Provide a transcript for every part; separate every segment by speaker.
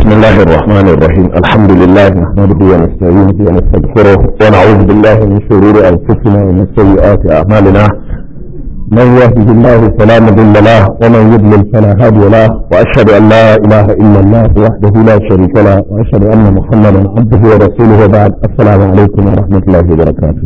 Speaker 1: بسم الله الرحمن الرحيم الحمد لله نحمده ونستعينه ونستغفره ونعوذ بالله من شرور انفسنا ومن سيئات اعمالنا من يهده الله فلا مضل له ومن يضلل فلا هادي له واشهد ان لا اله الا الله وحده لا شريك له واشهد ان محمدا عبده ورسوله وبعد السلام عليكم ورحمه الله وبركاته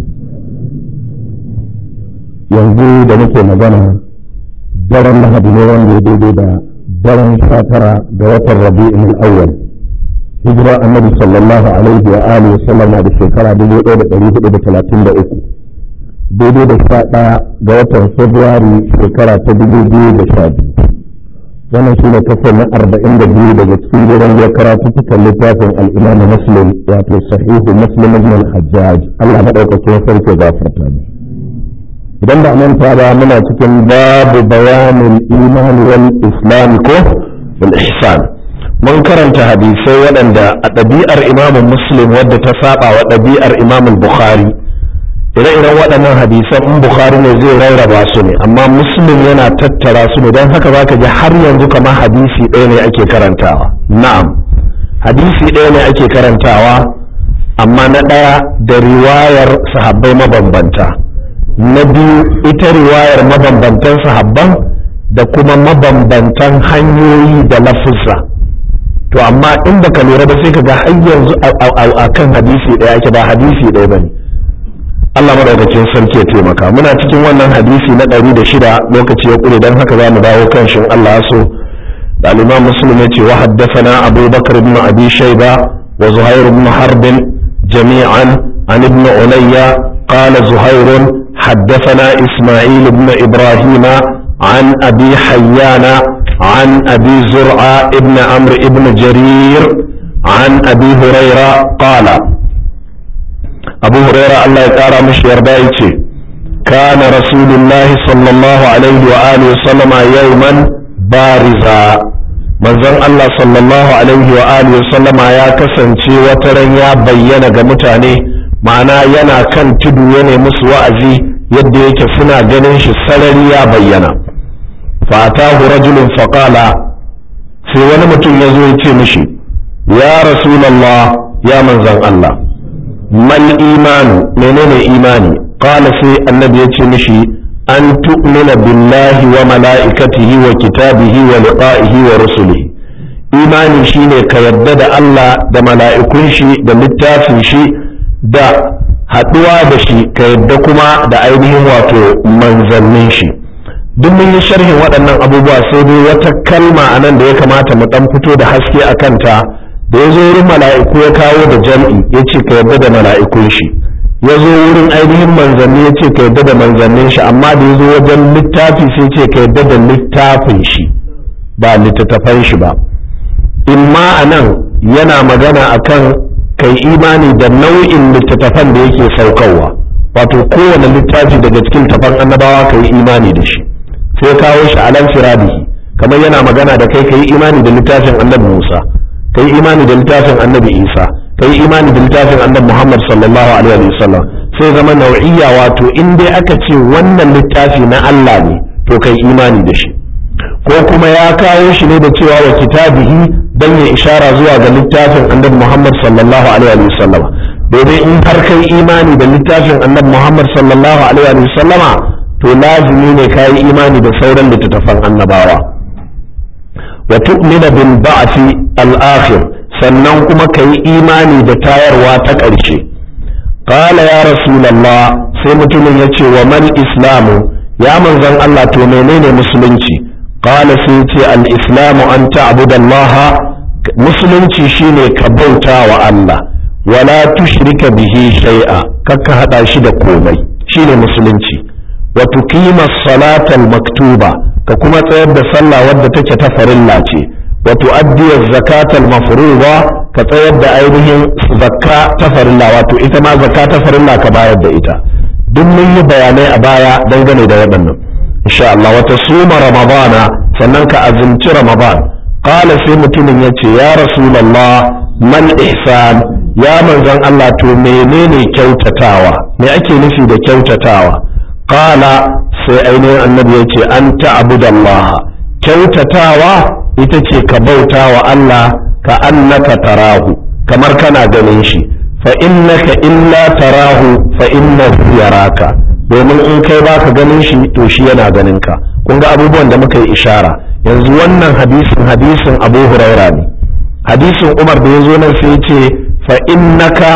Speaker 1: yanzu da muke magana daren lahadi ne wanda ya daidai da daren sha tara ga watan rabi'in al'awwal hijira annabi sallallahu alaihi wa alihi sallama da shekara dubu ɗaya da ɗari hudu da talatin da uku daidai da sha ɗaya ga watan februari shekara ta dubu biyu da sha biyu wannan shi ne kasar na arba'in da biyu daga cikin gidan ya karatu cikin littafin al'imamu muslim wato sahihu muslim ibn al-hajjaj allah maɗaukakin sarki gafarta ne idan ba manta ba muna cikin babu bayanin iman wal islam ko wal ihsan mun karanta hadisai waɗanda a ɗabi'ar imamin muslim wadda ta saba wa ɗabi'ar imamin bukhari ire-iren waɗannan hadisan in bukhari ne zai rarraba su ne amma muslim yana tattara su ne don haka zaka ji har yanzu kamar hadisi ɗaya ne ake karantawa na'am hadisi ɗaya ne ake karantawa amma na ɗaya da riwayar sahabbai mabambanta na biyu ita riwayar mabambantan sahabban da kuma mabambantan hanyoyi da lafuzza to amma in baka lura ba sai ka ga har yanzu a kan hadisi ɗaya ake ba hadisi ɗaya bane Allah madaukakin sarki ya taimaka muna cikin wannan hadisi na ɗari da shida lokaci ya ƙure don haka za mu dawo kan shin Allah so da al-Imam Muslim ya ce wa haddathana Abu Bakar ibn Abi Shayba wa Zuhair ibn Harb jami'an an ibn Ulayya قال زهير حدثنا إسماعيل بن إبراهيم عن أبي حيان عن أبي زرعة ابن عمرو ابن جرير عن أبي هريرة قال أبو هريرة الله يقارى مش يرضايتي كان رسول الله صلى الله عليه وآله وسلم يوما بارزا manzon Allah sallallahu alaihi wa alihi wasallama ya kasance wataran ya bayyana ga mutane ma'ana yana kan tudu ya musu wa'azi yadda yake suna ganin shi sarari ya bayyana fatahu rajulun faqala sai wani mutum ya zo ya ce mishi ya rasulallah ya manzan Allah mal imanu menene imani qala sai annabi ya ce mishi an tu'mina billahi wa mala'ikatihi wa kitabihi wa liqa'ihi wa rusulihi imani shine ka yarda da Allah da mala'ikun shi da littafin shi da haɗuwa da shi ka yadda kuma da ainihin wato manzannin shi duk mun yi sharhin waɗannan abubuwa sai dai wata kalma a nan da ya kamata mu ɗan fito da haske a kanta da ya zo wurin mala'iku ya kawo da jam'i ya ce ka yadda da mala'ikun shi ya zo wurin ainihin manzanni ya ce ka yadda da manzannin shi amma da ya zo wajen littafi sai ce ka yadda da littafin shi ba littattafan shi ba imma a nan yana magana akan kai imani da nau'in littattafan da yake saukarwa wato kowane littafi daga cikin tafan annabawa ka yi imani da shi sai kawo shi alan firadihi kamar yana magana da kai ka yi imani da littafin annabi musa ka yi imani da littafin annabi isa ka yi imani da littafin annabi muhammad sallallahu alaihi wa sallam sai zama nau'iyya wato in dai aka ce wannan littafi na allah ne to kai imani da shi ko kuma ya kawo shi ne da cewa wa kitabihi dan ya ishara zuwa ga littafin annabi Muhammad sallallahu alaihi wa sallama domin in har kai imani da littafin annabi Muhammad sallallahu alaihi wa sallama to lazimi ne kai imani da sauran littattafan annabawa wa tu'mina bil ba'thi al-akhir sannan kuma kai imani da tayarwa ta ƙarshe qala ya rasulullah sai mutumin ya ce wa mal islamu ya manzon Allah to menene musulunci qala sai ce al-islamu an ta'budallaha musulunci shine ka bauta wa Allah wala tushrika bihi shay'a kakka hada shi da komai shine musulunci wa tuqima salatal maktuba ka kuma tsayar da sallah wadda take ta farilla ce wa tuaddi zakatal mafruḍa ka tsayar da ainihin zakka ta farilla wato ita ma zakka ta farilla ka bayar da ita duk mun yi bayanai a baya dangane da waɗannan insha Allah wata suma ramadana sannan ka azumci ramadan qala sai mutumin yace ya rasulullah man ihsan ya manzon Allah to menene kyautatawa me ake nufi da kyautatawa qala sai ainihin annabi ya ce an ta'budallaha kyautatawa ita ce ka bauta wa Allah ka annaka tarahu kamar kana ganin shi fa innaka illa tarahu fa innahu yaraka domin in kai baka ganin shi to shi yana ganin ka kun ga abubuwan da muka yi ishara yanzu wannan hadisin hadisin Abu Huraira ne hadisin Umar da yazo nan sai ce fa innaka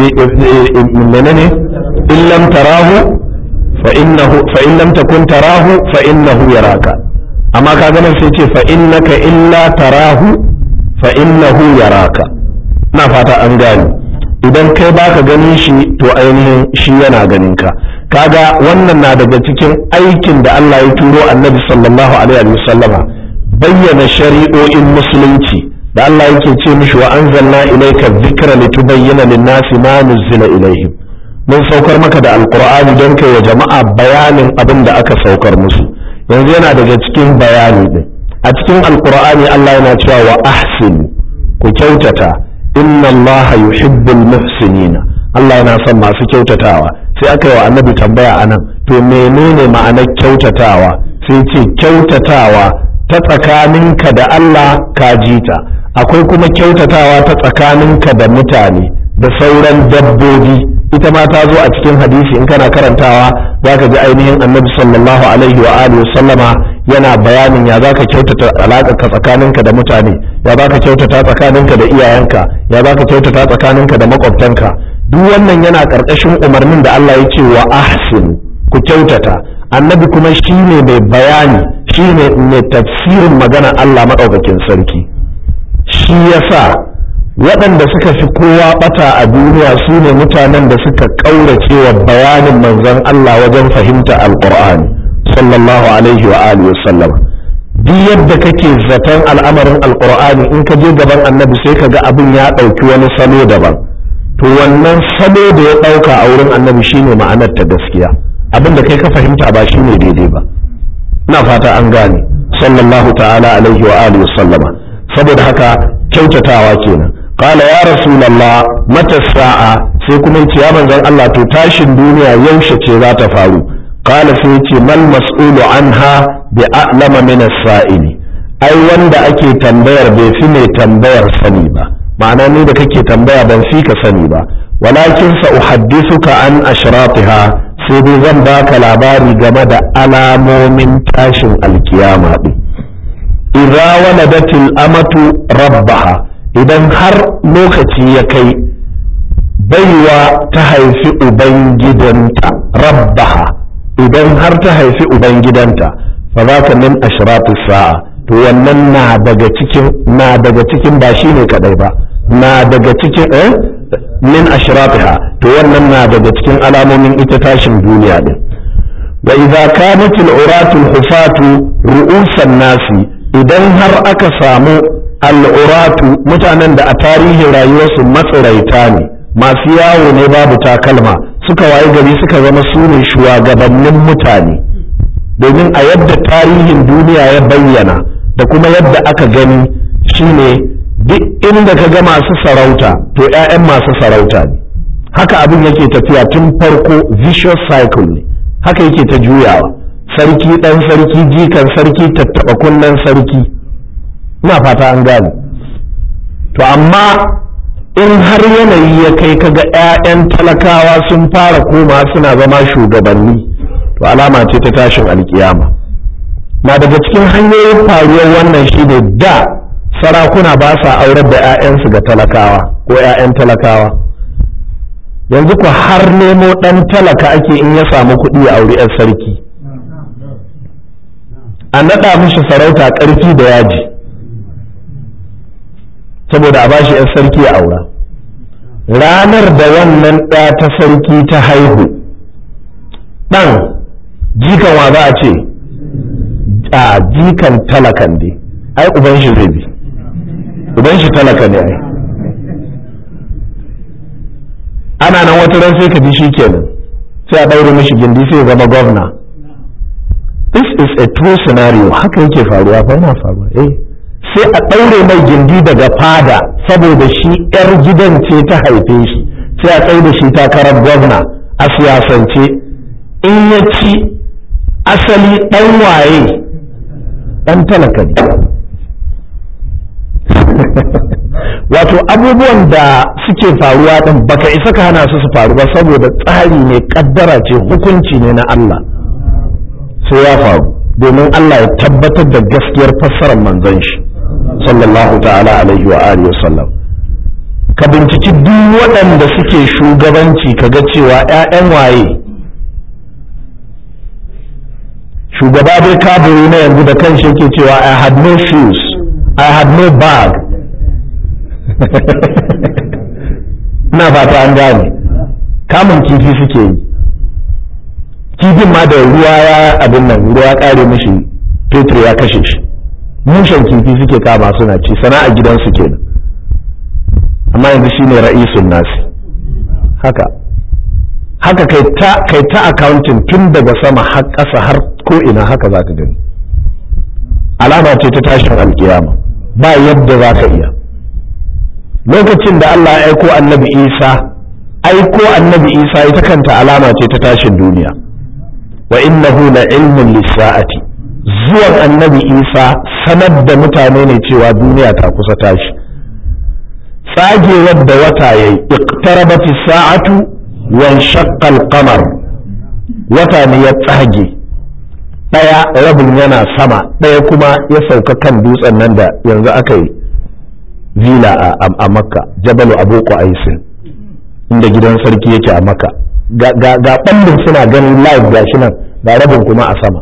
Speaker 1: menene in lam tarahu fa innahu fa in lam takun tarahu fa innahu yaraka amma ka ganin sai ce fa innaka illa tarahu fa innahu yaraka na fata an gane idan kai baka ganin shi to ainihin shi yana ganin ka kaga wannan na daga cikin aikin da Allah ya turo annabi sallallahu alaihi wa sallama bayyana shari'o'in musulunci da Allah yake ce mishi wa anzalna ilayka dhikra litubayyana lin-nasi ma nuzila ilaihim mun saukar maka da alqur'ani don kai wa jama'a bayanin abin da aka saukar musu yanzu yana daga cikin bayani din a cikin alqur'ani Allah yana cewa wa ahsinu ku kyautata inna allaha yuhibbul muhsinina Allah yana son masu kyautatawa sai aka yi wa annabi tambaya anan to menene ma'anar kyautatawa sai ce kyautatawa ta tsakaninka da Allah ka jita akwai kuma kyautatawa ta tsakaninka da mutane da sauran dabbobi ita ma ta zo a cikin hadisi in kana karantawa zaka ji ainihin annabi sallallahu alaihi wa alihi sallama yana bayanin ya zaka kyautata alaƙarka tsakaninka da mutane ya zaka kyautata tsakaninka da iyayenka ya zaka kyautata tsakaninka da makwabtanka duk wannan yana ƙarƙashin umarnin da Allah ya ce wa ahsin ku kyautata annabi kuma shine mai bayani shine mai tafsirin magana Allah maɗaukakin sarki shi yasa waɗanda suka fi kowa ɓata a duniya su ne mutanen da suka ƙaurace wa bayanin manzon Allah wajen fahimta alƙur'ani sallallahu alaihi wa alihi wasallam duk yadda kake zaton al'amarin alƙur'ani in ka je gaban annabi sai ka ga abin ya ɗauki wani salo daban to wannan salo da ya ɗauka a wurin annabi shine ma'anar ta gaskiya abin da kai ka fahimta ba shine daidai ba ina fata an gane sallallahu ta'ala alaihi wa alihi wasallama saboda haka kyautatawa kenan qala ya rasulullah mata sa'a sai kuma yace ya manzon Allah to tashin duniya yaushe ce za ta faru qala sai yace mal mas'ulu anha bi a'lama min as-sa'ili ai wanda ake tambayar bai fi mai tambayar sani ba ma'ana ni da kake tambaya ban fi ka sani ba walakin sa uhaddithuka an ashratiha sai dai zan baka labari game da alamomin tashin alkiyama din idza waladatil amatu rabbaha idan har lokaci ya kai baiwa ta haifi ubangidanta rabbaha idan har ta haifi ubangidanta fa za ka min ashratu sa'a to wannan na daga cikin na daga cikin ba shine kadai ba na daga cikin eh min ashratiha to wannan na daga cikin alamomin ita tashin duniya din wa idza kanat al-uratu al-hufatu ru'usan nasi idan har aka samu al'uratu mutanen da a tarihin rayuwarsu matsiraita ne masu yawo ne babu takalma suka waye gari suka zama su ne shugabannin mutane domin a yadda tarihin duniya ya bayyana da kuma yadda aka gani shine duk inda ka ga masu sarauta to 'ya'yan masu sarauta ne haka abin yake tafiya tun farko vicious cycle ne haka yake ta juyawa sarki ɗan sarki jikan sarki tattaɓa kunnen sarki ina fata an gane to amma in har yanayi ya kai kaga 'ya'yan talakawa sun fara koma suna zama shugabanni to alama ce ta tashin alkiyama na daga cikin hanyoyin faruwar wannan shine da sarakuna ba sa aurar da 'ya'yansu ga talakawa ko 'ya'yan talakawa yanzu ku har nemo ɗan talaka ake in ya samu kuɗi a auri 'yan sarki a naɗa mishi sarauta ƙarfi da yaji saboda a bashi 'yan sarki a aura ranar da wannan ɗa ta sarki ta haihu ɗan jikan wa za a ce a jikan talakan dai ai uban shi zai bi uban shi talaka ne ai ana nan wata ran sai ka ji shi kenan sai a ɗaure mishi gindi sai ya zama gwamna this is a true scenario haka yake faruwa fa yana faruwa eh sai a ɗaure mai gindi daga fada saboda shi 'yar gidan ce ta haife shi sai a tsaye da shi takarar gwamna a siyasance in ya ci asali ɗan waye ɗan talaka ne wato abubuwan da suke faruwa din baka isa ka hana su su faru ba saboda tsari ne kaddara ce hukunci ne na Allah sai ya faru domin Allah ya tabbatar da gaskiyar fassarar manzon shi sallallahu ta'ala alaihi wa alihi wasallam ka binciki duk waɗanda suke shugabanci kaga cewa 'ya'yan waye shugaba dai kabiri na yanzu da kan shi yake cewa I had no shoes I had no bag ina fata an gane kamun kifi suke yi kifin ma da ruwa ya abin nan ruwa ya kare mishi fetur ya kashe shi mushen kifi suke kama suna ci sana'a gidansu kenan amma yanzu shine ra'isun nasi haka haka kai ta kai ta accounting tun daga sama har ƙasa har ko ina haka zaka gani alama ce ta tashin alkiyama ba yadda zaka iya lokacin da Allah ya aiko annabi Isa aiko annabi Isa ita kanta alama ce ta tashin duniya wa innahu la ilmun lisa'ati zuwan annabi Isa sanar da mutane ne cewa duniya ta kusa tashi tsagewar da wata yayi iqtarabati sa'atu wan shaqqa al-qamar wata ne ya tsage daya rabin yana sama daya kuma ya sauka kan dutsen nan da yanzu aka yi villa a makka jabalu abu aisin inda gidan sarki yake a makka ga ɓallin suna ganin live gashi nan ga rabin kuma a sama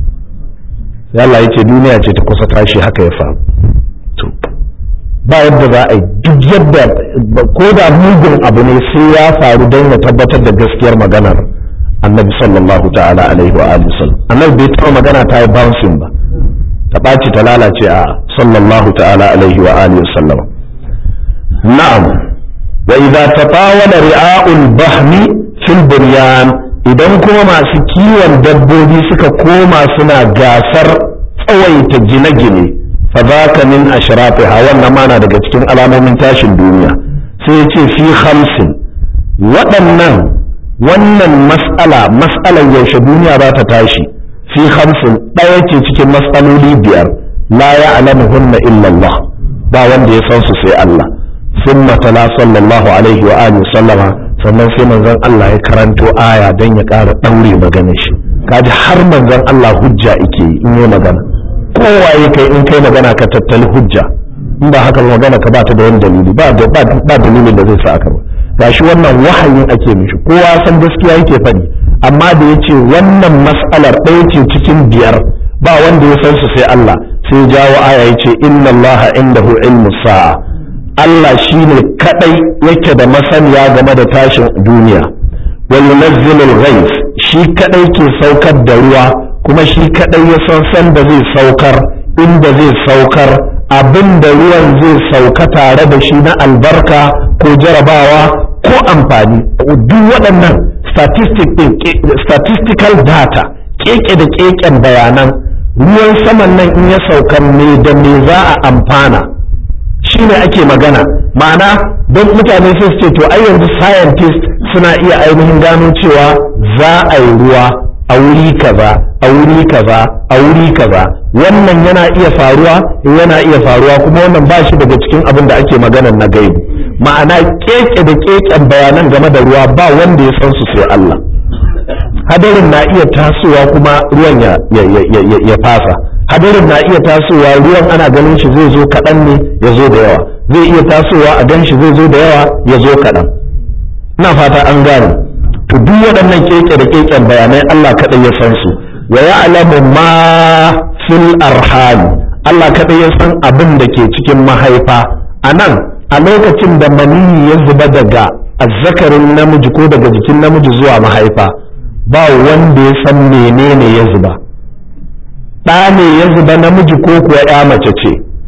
Speaker 1: yalla ya ce duniya ce ta kusa tashi haka ya faru to ba yadda za a yi duk yadda ko da mugun abu ne sai ya faru don ya tabbatar da gaskiyar maganar annabi sallallahu ta'ala alaihi wa alihi sallam annabi bai taɓa magana ta yi bouncing ba ta ɓaci ta lalace a sallallahu ta'ala alaihi wa alihi sallam na'am wa idza tatawala ri'a'ul bahmi fil bunyan idan kuma masu kiwon dabbobi suka koma suna gasar tsawaita gine-gine fa zaka min ashrafiha wannan mana daga cikin alamomin tashin duniya sai ya ce fi khamsin waɗannan wannan mas'ala mas'alar yaushe duniya za ta tashi fi khamsin ɗaya ce cikin matsaloli biyar la ya alamuhunna illa Allah ba wanda ya san su sai Allah sun matala sallallahu alaihi wa alihi sallama sannan sai manzon Allah ya karanto aya don ya ƙara ɗaure maganar shi kaji har manzon Allah hujja yake in yi magana kowa ya kai in kai magana ka tattali hujja in ba haka magana ka ba ta da wani dalili ba ba dalilin da zai sa aka ba gashi wannan wahayin ake mishi kowa san gaskiya yake faɗi amma da ya ce wannan mas'alar ɗaya ce cikin biyar ba wanda ya san su sai Allah sai jawo aya ya ce inna Allah indahu ilmu sa'a Allah shine kadai yake da masaniya game da tashin duniya wa yunazzilul ghaiz shi kadai ke saukar da ruwa kuma shi kadai ya san san da zai saukar inda zai saukar abin da ruwan zai sauka tare da shi na albarka ko jarabawa ko amfani duk waɗannan statistical data keke da keken bayanan ruwan saman nan in ya sauka me da me za a amfana shine ake magana ma'ana don mutane sai su ce to ai yanzu scientist suna iya ainihin gano cewa za a yi ruwa a wuri kaza a wuri kaza a wuri kaza wannan yana iya faruwa yana iya faruwa kuma wannan ba shi daga cikin abin da ake magana na gaibu ma'ana keke da keken bayanan game da ruwa ba wanda ya san su sai Allah hadarin na iya tasowa kuma ruwan ya, ya, fasa hadarin na iya tasowa ruwan ana ganin shi zai zo kaɗan ne ya zo da yawa zai iya tasowa a gan shi zai zo da yawa ya zo kaɗan ina fata an gane to duk waɗannan keke da keken bayanai Allah kaɗai ya san su wa ya'lamu ma fil arham Allah kaɗai ya san abin da ke cikin mahaifa a nan a lokacin da maniyi ya zuba daga azzakarin namiji ko daga jikin namiji zuwa mahaifa ba wanda ya san menene ya zuba ɗa ne ya zuba namiji ko kuwa ya mace ce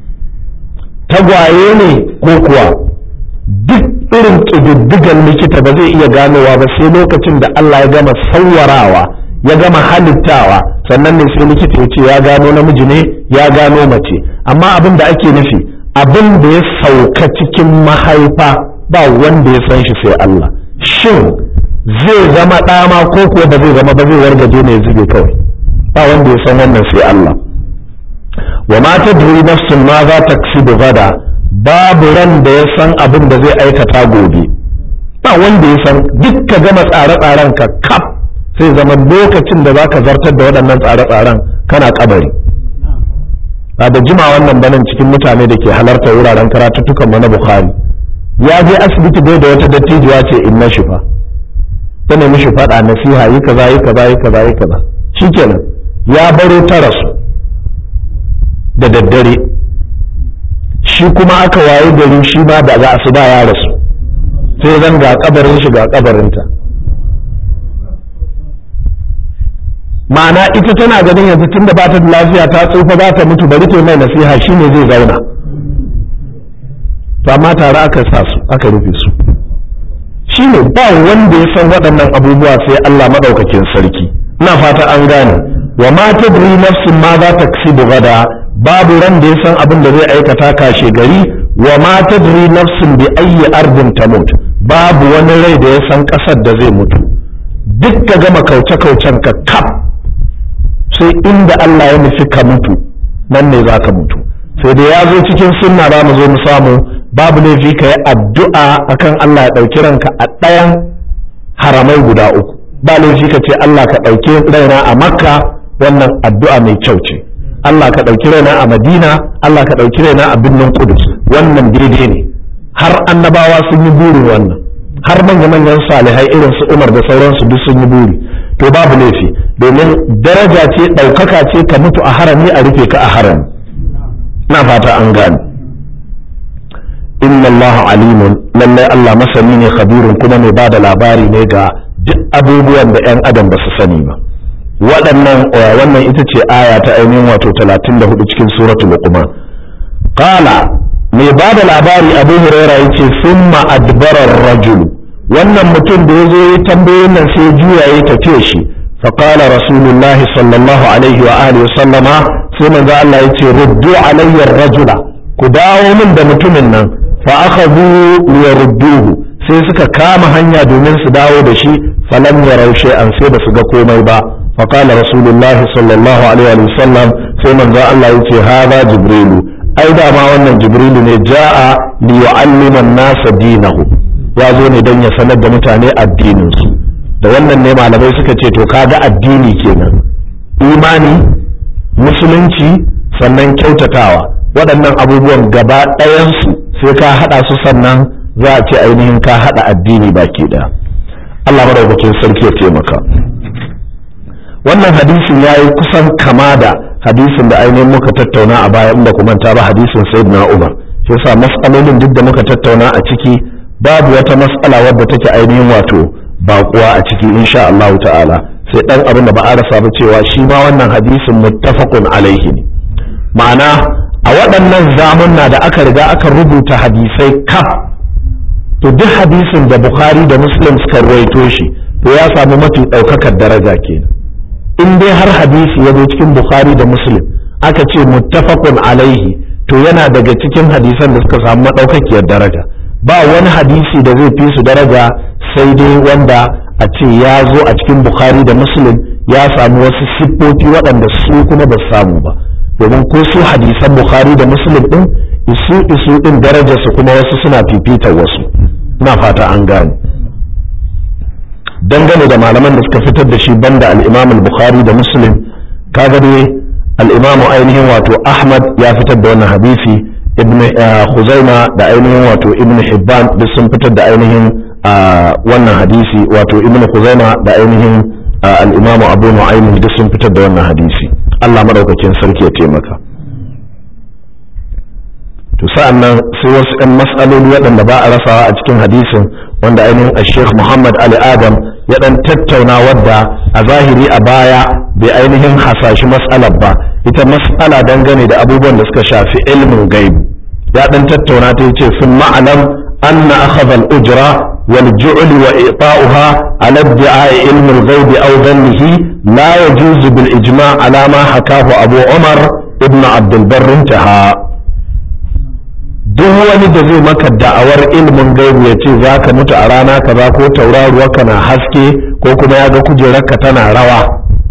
Speaker 1: tagwaye ne ko kuwa duk irin ƙididdigan likita ba zai iya ganowa ba sai lokacin da Allah ya gama sauwarawa ya gama halittawa sannan ne sai likita ya ce ya gano namiji ne ya gano mace amma abin da ake nufi abin da ya sauka cikin mahaifa ba wanda ya san shi sai Allah shin zai zama ɗama ko kuwa ba zai zama ba zai wargaje ne ya zube kawai ba wanda ya san wannan sai Allah wa ma tadri nafsun ma za ta gada babu ran da ya san abin da zai aikata gobe ba wanda ya san duk ka gama tsare-tsaren ka kaf sai zama lokacin da zaka zartar da waɗannan tsare-tsaren kana kabari ba da jima wannan banan cikin mutane da ke halarta wuraren karatuttukan mu na bukhari ya je asibiti bai da wata dattijuwa ce in na shifa ta nemi shi faɗa nasiha yi kaza yi kaza yi kaza yi kaza shikenan ya baro ta rasu da daddare shi kuma aka waye gari shi ma da za su ba ya rasu sai zan ga kabarin shi ga kabarinta ma'ana ita tana ganin yanzu tunda ba ta da lafiya ta tsufa za ta mutu bari ta mai nasiha shi ne zai zauna to amma tare aka sa su aka rufe su shi ne ba wanda ya san waɗannan abubuwa sai Allah maɗaukakin sarki ina fata an gane wa ma tadri nafsin ma za ta kasi gada babu ran da ya san abin da zai aikata kashe gari wa ma tadri nafsin bi ayyi ardin tamut babu wani rai da ya san ƙasar da zai mutu duk ka gama kauce-kaucen ka kaf sai inda Allah ya nufi ka mutu nan ne za ka mutu sai da ya zo cikin sunna za mu zo mu samu babu laifi ka yi addu'a akan Allah ya ɗauki ranka a ɗayan haramai guda uku ba laifi ka ce Allah ka ɗauki raina a makka wannan addu'a mai kyau ce Allah ka ɗauki raina a madina Allah ka ɗauki raina a birnin kudus wannan daidai ne har annabawa sun yi burin wannan har manya-manyan salihai irin su umar da sauransu duk sun yi buri to babu laifi domin daraja ce ɗaukaka ce ka mutu a harami a rufe ka a harami na fata an gane inna allaha alimun lallai allah masani ne khabirun kuma mai bada labari ne ga duk abubuwan da 'yan adam ba su sani ba waɗannan wannan ita ce aya ta ainihin wato 34 cikin suratul luqman qala mai bada labari abu huraira yace summa adbara ar-rajul wannan mutum da yazo ya tambayoyin nan sai juya ya tafiye shi fa qala rasulullahi sallallahu alaihi wa alihi wa sallama sai manzo Allah yace ruddu alayya ar-rajula ku dawo min da mutumin nan fa akhadhu liyarudduhu sai suka kama hanya domin su dawo da shi falam yarau shay'an sai ba su ga komai ba fa qala rasulullahi sallallahu alaihi wa sallam sai manzo Allah yace hada jibrilu ai da ma wannan jibrilu ne ja'a li yu'allima an-nasa dinahu ya zo ne don ya sanar da mutane addinin su da wannan ne malamai suka ce to kaga addini kenan imani musulunci sannan kyautatawa waɗannan abubuwan gaba ɗayansu sai ka haɗa su sannan za a ce ainihin ka haɗa addini baki ɗaya Allah madaukakin sarki ya taimaka wannan hadisin ya yi kusan kama da hadisin da ainihin muka tattauna a baya inda kuma ta ba hadisin sayyidina Umar shi yasa mas'alolin duk da muka tattauna a ciki babu wata mas'ala wadda take ainihin wato baƙuwa a ciki insha Allah ta'ala sai dan abin da ba a rasa ba cewa shi ma wannan hadisin muttafaqun alaihi ne ma'ana a waɗannan zamunna da aka riga aka rubuta hadisai kaf to duk hadisin da Bukhari da Muslim suka ruwaito shi to ya samu mafi ɗaukakar daraja kenan in dai har hadisi ya zo cikin Bukhari da Muslim aka ce muttafaqun alaihi to yana daga cikin hadisan da suka samu maɗaukakiyar daraja ba wani hadisi da zai fi su daraja sai dai wanda a ce ya zo a cikin bukhari da muslim ya samu wasu siffofi waɗanda su kuma ba samu ba domin ko su hadisan bukhari da muslim ɗin isu isu ɗin darajarsu kuma wasu suna fifitar wasu na fata an gane dangane da malaman da suka fitar da shi banda al-imam al-bukhari da muslim kaga dai al-imam ainihin wato ahmad ya fitar da wannan hadisi ibn khuzaima da ainihin wato ibn hibban duk sun fitar da ainihin wannan hadisi wato ibn khuzaima da ainihin al-imam abu nu'aym duk sun fitar da wannan hadisi Allah madaukakin sarki ya taimaka to sa'an nan sai wasu ɗan mas'aloli waɗanda ba a rasawa a cikin hadisin wanda ainihin Sheikh Muhammad Ali Adam ya ɗan tattauna wadda a zahiri a baya bai ainihin hasashi mas'alar ba ita mas'ala dangane da abubuwan da suka shafi ilmin gaibu ya ɗan tattauna ta yace sun ma'alam anna akhadha al-ujra wal ju'l wa i'ta'uha ala idda'i ilmi al-ghaib aw dhannihi la yajuzu bil ijma' ala ma hakahu Abu Umar ibn Abd al-Barr intaha duk wani da zai maka da'awar ilimin gaibu ya ce za ka mutu a rana kaza ko tauraruwarka na haske ko kuma ya ga kujerarka tana rawa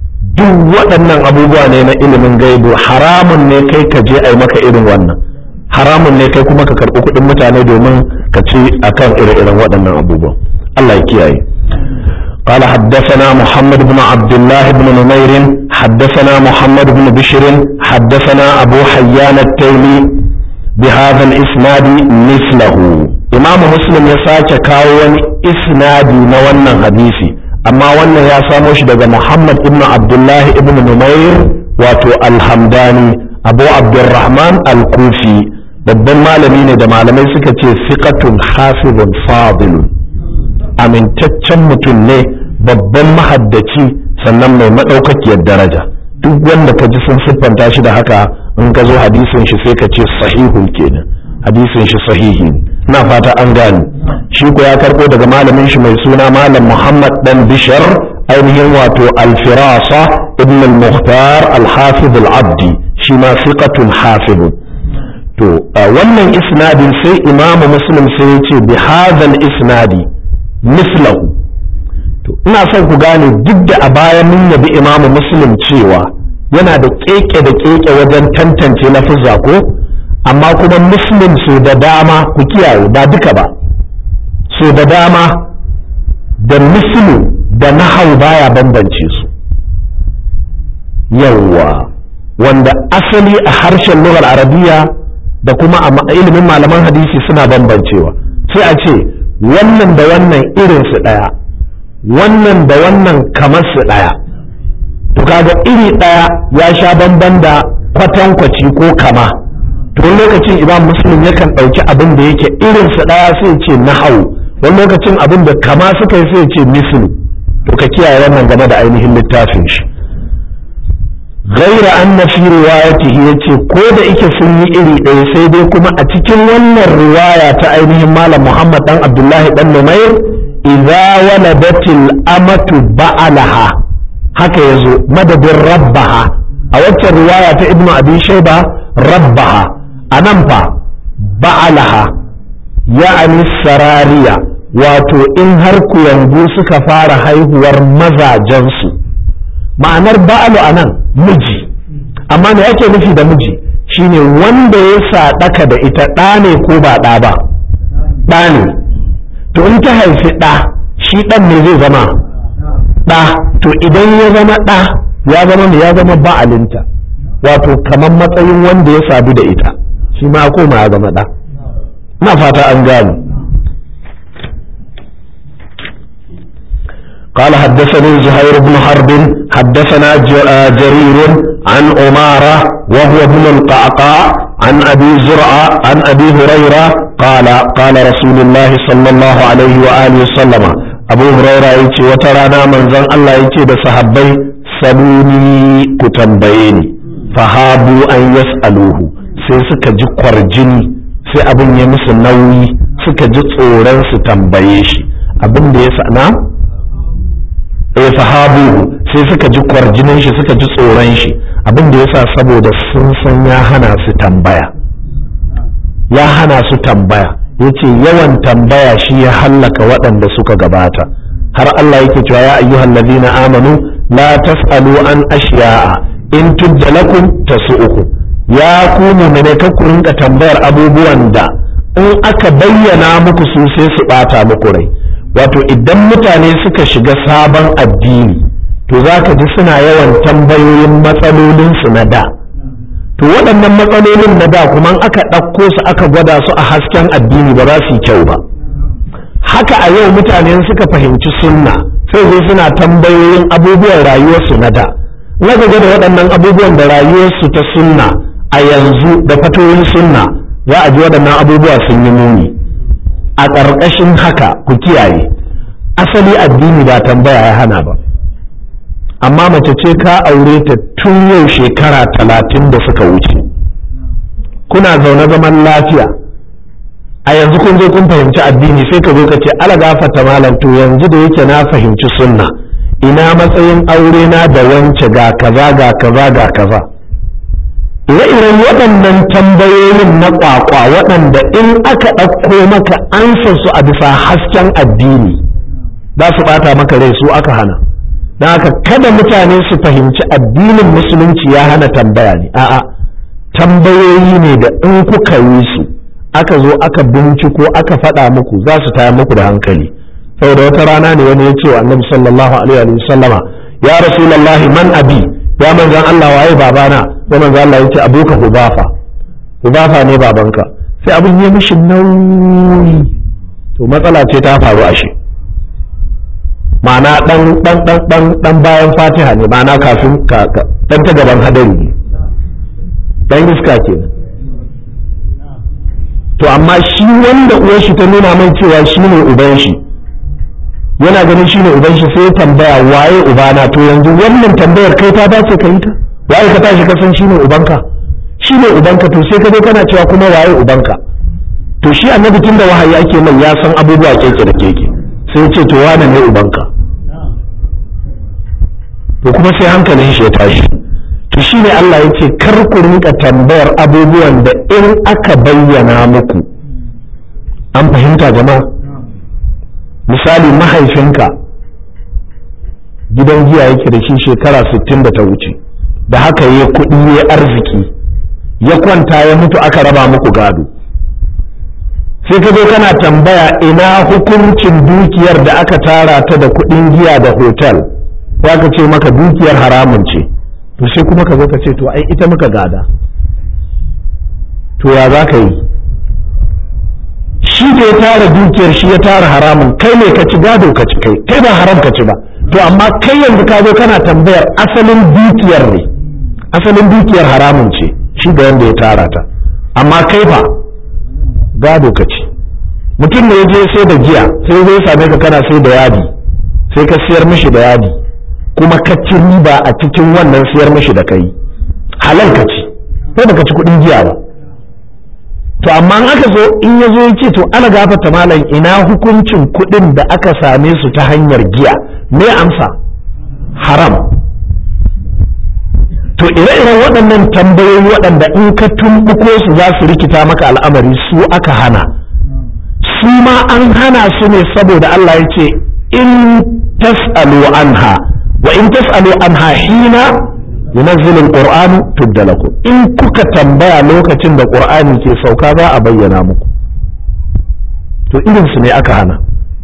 Speaker 1: duk waɗannan abubuwa ne na ilimin gaibu haramun ne kai ka je a yi maka irin wannan haramun ne kai kuma ka karɓi kuɗin mutane domin ka ci akan ire-iren waɗannan abubuwan Allah ya kiyaye قال حدثنا محمد بن عبد الله بن نمير حدثنا محمد بن بشر حدثنا أبو حيان التيمي بهذا الإسناد مثله إمام مسلم يساك كاون إسنادي نوانا حديثي أما وانا يا ساموش دقى محمد بن عبد الله بن نمير واتو الحمداني أبو عبد الرحمن الكوفي babban malami ne da malamai suka ce siqatun hafizun fadilun amintaccen mutum ne babban mahaddaci sannan mai maɗaukakiyar daraja duk wanda ka ji sun siffanta shi da haka in ka zo hadisin shi sai ka ce sahihun kenan hadisin shi sahihi na fata an gane shi ko ya karɓo daga malamin shi mai suna malam muhammad dan bishar ainihin wato alfirasa ibn al-muhtar al-hafiz al-abdi shi ma siqatun hafizun to wannan isnadin sai imamu muslim sai ya ce bi hadha isnadi mislahu to ina son ku gane duk da a baya mun yabi imamu muslim cewa yana da keke da keke wajen tantance lafuzza ko amma kuma muslim so da dama ku kiyaye ba duka ba so da dama da muslim da nahau baya bambance su yawwa wanda asali a harshen lugar arabiya da kuma a ilimin malaman hadisi suna bambancewa sai a ce wannan da wannan irinsu ɗaya wannan da wannan kamar su ɗaya to kaga iri ɗaya ya sha bamban da kwatankwaci ko kama to wani lokacin imam muslim yakan ɗauki abin da yake irinsu ɗaya sai ce nahau wani lokacin abin da kama suka yi sai ce mislu to ka kiyaye wannan game da ainihin littafin shi غير أن في روايته يتي كود إيك سني إلي إيه سيدي كما أتكين ون الرواية تأينه مال محمد بن عبد الله بن نمير إذا ولدت الأمة بعلها haka yazo madadin rabbaha a waccan riwaya ta ibnu abi shayba rabbaha anan fa ba'alaha ya'ani sarariya wato in har kuyangu suka fara haihuwar mazajensu ma'anar ba'alu a nan miji amma me ake nufi da miji shine wanda ya saɗaka da ita ɗa ne ko ba ɗa ba ɗa ne to in ta haifi ɗa shi ɗan ne zai zama ɗa to idan ya zama ɗa ya zama ne ya zama ba'alinta wato kamar matsayin wanda ya sadu da ita shi ma koma ya zama ɗa na fata an gane قال حدثني زهير بن حرب حدثنا جرير عن أمارة وهو ابن القعقاع عن أبي زرعة عن أبي هريرة قال قال رسول الله صلى الله عليه وآله وسلم أبو هريرة يتي وترانا من زن الله يتي بصحبي سلوني كتنبيني فهابوا أن يسألوه sai suka ji kwarjini sai abin ya musu nauyi suka ji tsoron su tambaye shi abin da ya sana eh sahabu sai suka ji kwarjinin shi suka ji tsoron shi abin da yasa saboda sun san ya hana su tambaya ya hana su tambaya yace yawan tambaya shi ya hallaka waɗanda suka gabata har Allah yake cewa ya ayyuhal ladina amanu la tasalu an ashiya'a in tubda lakum tasu'ukum ya ku mu'mine ka ku rinka tambayar abubuwan da in aka bayyana muku su sai su bata muku rai wato idan mutane suka shiga sabon addini to za ka ji suna yawan tambayoyin matsalolinsu na da to waɗannan matsalolin na da kuma aka ɗauko su aka gwada su a hasken addini ba za su yi kyau ba haka a yau mutane suka fahimci sunna sai zai suna tambayoyin abubuwan rayuwarsu na da na ga da waɗannan abubuwan da rayuwarsu ta sunna a yanzu da fatoyin sunna za a ji waɗannan abubuwa sun yi muni a ƙarƙashin haka ku kiyaye asali addini ba tambaya ya hana ba amma mace ce ka aure ta tun yau shekara talatin da suka wuce kuna zaune zaman lafiya a yanzu kun zo kun fahimci addini sai ka zo ka ce ala gafata malam to yanzu da yake na fahimci sunna ina matsayin aure na da wance ga kaza ga kaza ga kaza ire-iren waɗannan tambayoyin na ƙwaƙwa waɗanda in aka ɗauko maka ansa su a bisa hasken addini za su ɓata maka rai su aka hana don haka kada mutane su fahimci addinin musulunci ya hana tambaya ne a'a tambayoyi ne da in kuka yi su aka zo aka binciko aka faɗa muku za su taya muku da hankali saboda wata rana ne wani ya ce wa annabi sallallahu alaihi wa sallama ya rasulullahi man abi ya manzan Allah waye babana ya manzan Allah ya ce abuka hubafa hubafa ne babanka sai abin ya mishi nauyi to matsala ce ta faru a shi ma'ana dan dan dan dan dan bayan fatiha ne ma'ana kafin ka dan ta gaban hadari ne dan iska kenan to amma shi wanda uwar shi ta nuna mai cewa shi ne uban shi yana ganin shi ne uban shi sai tambaya waye ubana to yanzu wannan tambayar kai ta dace ka yi ta waye ka tashi ka san shi ne ubanka shi ne ubanka to sai ka zo kana cewa kuma waye ubanka to shi annabi tun da wahayi ake mai ya san abubuwa keke da keke sai ce to wane ne ubanka to kuma sai hankalin shi ya tashi to shi ne Allah ya ce kar ku rinka tambayar abubuwan da in aka bayyana muku an fahimta jama'a misali mahaifinka gidan giya yake da shi shekara 60 da ta wuce da haka ya kuɗi ya arziki ya kwanta ya mutu aka raba muku gado sai ka zo kana tambaya ina hukuncin dukiyar da aka tara ta da kuɗin giya da hotel ya ka ce maka dukiyar haramun ce to sai kuma ka zo ka ce to ai ita muka gada to ya za ka yi shi da ya tara dukiyar shi ya tara haramun kai ne ka ci gado ka ci kai kai ba haram ka ci ba to amma kai yanzu ka zo kana tambayar asalin dukiyar ne asalin dukiyar haramun ce shi da wanda ya tara ta amma kai fa gado ka ci mutum ne ya je sai da giya sai zai same ka kana sai da yadi sai ka siyar mishi da yadi kuma ka ci riba a cikin wannan siyar mishi da kai halal ka ci sai baka ci kuɗin giya ba to amma in aka zo in ya zo ya ce to ana gafata malam ina hukuncin kuɗin da aka same su ta hanyar giya me amsa haram to ire-iren waɗannan tambayoyi waɗanda in ka tumbuko su za su rikita maka al'amari su aka hana su ma an hana su ne saboda Allah ya ce in tas'alu anha wa in tas'alu anha hina yunazzilu alquran tubda lakum in kuka tambaya lokacin da qur'ani ke sauka za a bayyana muku to irin su ne aka hana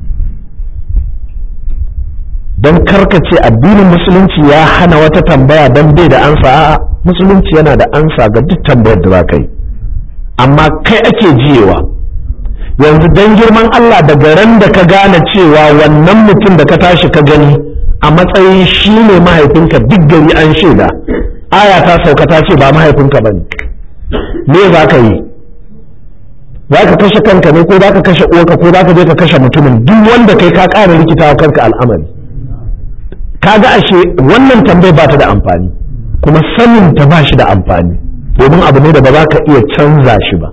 Speaker 1: don karkace addinin musulunci ya hana wata tambaya don bai da ansa a'a musulunci yana da ansa ga duk tambayar da za ka yi amma kai ake jiyewa yanzu don girman Allah daga ran da ka gane cewa wannan mutum da ka tashi ka gani a matsayin shi ne mahaifinka duk gari an shaida aya ta sauka ta ce ba mahaifinka ba ne me za ka yi za ka kashe kanka ne ko za ka kashe uwarka ko za ka je ka kashe mutumin duk wanda kai ka ƙara rikitawa kanka al'amari kaga ashe wannan tambayar ba ta da amfani kuma sanin ta ba shi da amfani domin abu ne da ba za ka iya canza shi ba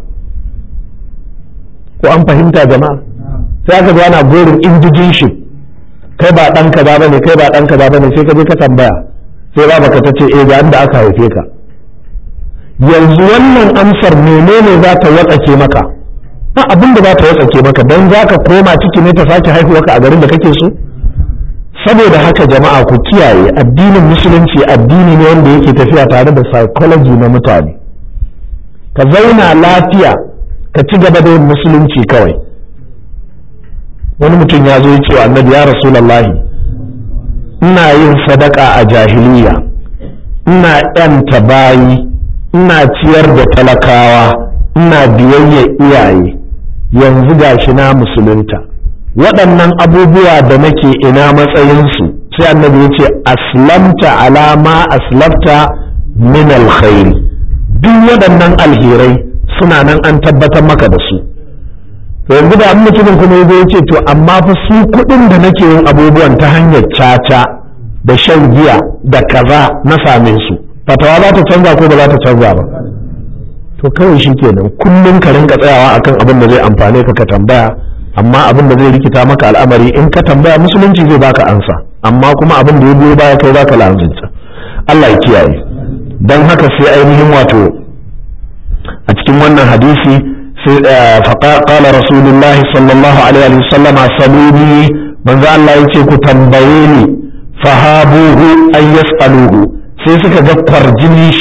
Speaker 1: ko an fahimta jama'a sai aka zo ana gorin indijin shi kai ba ɗan kaza bane kai ba ɗan kaza bane sai ka je ka tambaya sai ba baka ta ce eh ga inda aka haife ka yanzu wannan amsar menene za ta watsake maka ba abin da za ta watsake maka don za ka koma ciki ne ta sake haihuwa ka a garin da kake so saboda haka jama'a ku kiyaye addinin musulunci addini ne wanda yake tafiya tare da psychology na mutane ka zauna lafiya ka ci gaba da yin musulunci kawai wani mutum ya zo ya ce wa annabi ya rasulallahi ina yin sadaka a jahiliya ina yanta bayi ina ciyar da talakawa ina biyayya iyaye yanzu gashi na musulunta waɗannan abubuwa da nake ina matsayinsu sai annabi ya ce aslamta alama aslafta min alkhairi duk waɗannan alherai suna nan an tabbatar maka da su yanzu da an mutumin kuma ya ce to amma fa su kuɗin da nake yin abubuwan ta hanyar caca da shan giya da kaza na same su fatawa za ta canza ko ba za ta canza ba to kawai shi kenan kullum ka rinka tsayawa akan abin da zai amfane ka ka tambaya amma abin da zai rikita maka al'amari in ka tambaya musulunci zai baka ansa amma kuma abin da ya biyo baya kai baka la'anzinta Allah ya kiyaye dan haka sai ainihin wato a cikin wannan hadisi sai qala rasulullahi sallallahu alaihi wasallama saluni manzo Allah yace ku tambaye ni fahabuhu ay yasaluhu sai suka ga kwarjini shi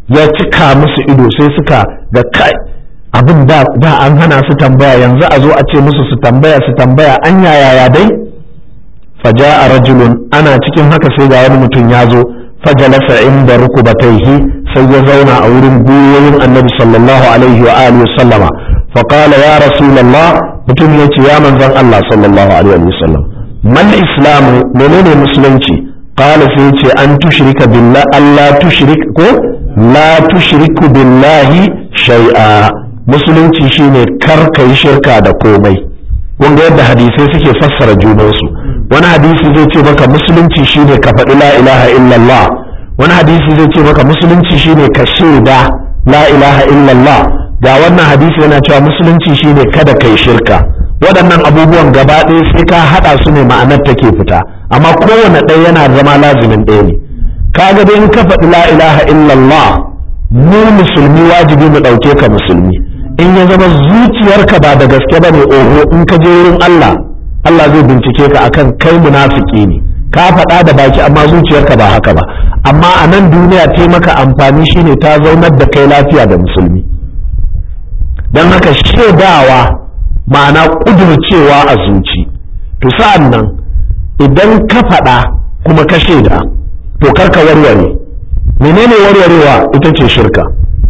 Speaker 1: ya cika musu ido sai suka ga kai abin da da an hana su tambaya yanzu a zo a ce musu su tambaya su tambaya an yaya dai faja'a rajulun ana cikin haka sai ga wani mutum ya zo fajalasa inda rukubataihi sai ya zauna a wurin gwiwoyin annabi sallallahu alaihi wa alihi sallama faqala ya rasulullah mutum ya ce ya manzon Allah sallallahu alaihi wa sallam mal islamu menene musulunci qala sai ya ce an tushrika billah Allah tushrik ko la tushriku billahi shay'a musulunci shine kar kai shirka da komai kun ga yadda hadisai suke fassara junansu wani hadisi zai ce maka musulunci shine ka faɗi la ilaha illallah wani hadisi zai ce maka musulunci shine ka shaida la ilaha illallah ga wannan hadisi yana cewa musulunci shine kada kai shirka waɗannan abubuwan gaba ɗaya sai ka haɗa su ne ma'anar take fita amma kowane ɗaya yana zama lazimin ɗaya ne kaga dai in ka faɗi la ilaha illallah mu musulmi wajibi mu ɗauke ka musulmi in ya zama zuciyarka ba da gaske ba ne oho in ka je wurin Allah Allah zai bincike ka akan kai munafiki ne ka faɗa da baki amma zuciyarka ba haka ba amma a nan duniya ta maka amfani shine ta zaunar da kai lafiya da musulmi don haka shaidawa ma'ana ƙudurcewa a zuci to sa'an nan idan ka faɗa kuma ka shaida to karka warware menene warwarewa ita ce shirka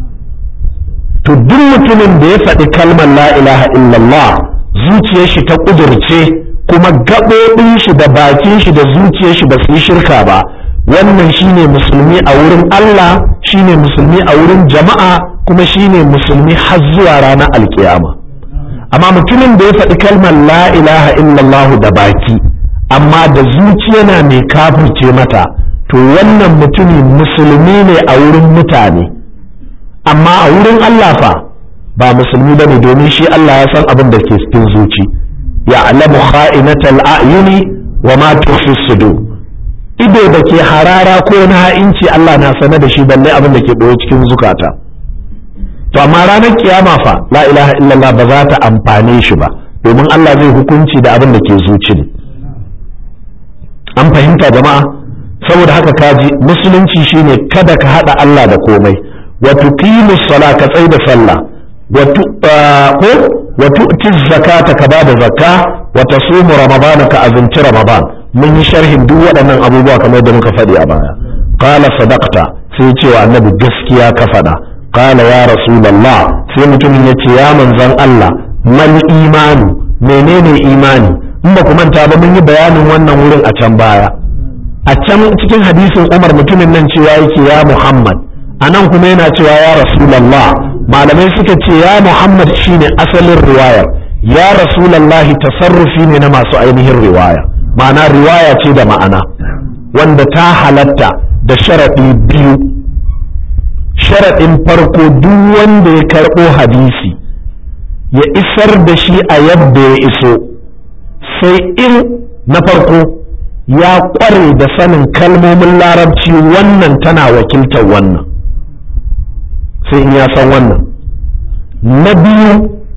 Speaker 1: to duk mutumin da ya faɗi kalmar la ilaha illallah zuciyar shi ta ƙudurce kuma gaɓoɓin shi da bakin shi da zuciyar shi ba su yi shirka ba wannan shine musulmi a wurin Allah shine musulmi a wurin jama'a kuma shine musulmi har zuwa ranar alkiyama amma mutumin da ya faɗi kalmar la ilaha illallah da baki amma da zuciya na mai kafirce mata to wannan mutumi musulmi ne a wurin mutane amma a wurin Allah fa ba musulmi bane domin shi Allah ya san abin da ke cikin zuci ya'lamu kha'inatal a'yuni wa ma tukhfi sudur ido da ke harara ko na ha'inci Allah na sane da shi balle abin da ke ɓoye cikin zukata to amma ranar kiyama fa la ilaha illallah ba za ta amfane shi ba domin Allah zai hukunci da abin da ke zuci ne an fahimta jama'a saboda haka kaji musulunci shine kada ka hada Allah da komai wa tuqimu sala ka tsai da sallah wa ko wa tu'ti zakata ka bada zakka wa tasumu ramadana ka azumci ramadan mun yi sharhin duk waɗannan abubuwa kamar da muka faɗi a baya qala sadaqta sai ce wa annabi gaskiya ka faɗa qala ya rasulullah sai mutumin ya ce ya manzon Allah mal imanu menene imani in ba ku manta ba mun yi bayanin wannan wurin a can baya a can cikin hadisin Umar mutumin nan cewa yake ya Muhammad a nan kuma yana cewa ya rasulullah malamai suka ce ya Muhammad shine asalin riwayar ya rasulallahi tasarrufi ne na masu ainihin riwaya ma'ana riwaya ce da ma'ana wanda ta halatta da sharaɗi biyu sharaɗin farko duk wanda ya karɓo hadisi ya isar da shi a yadda ya iso sai in na farko ya ƙware da sanin kalmomin larabci wannan tana wakiltar wannan sai in ya san wannan na biyu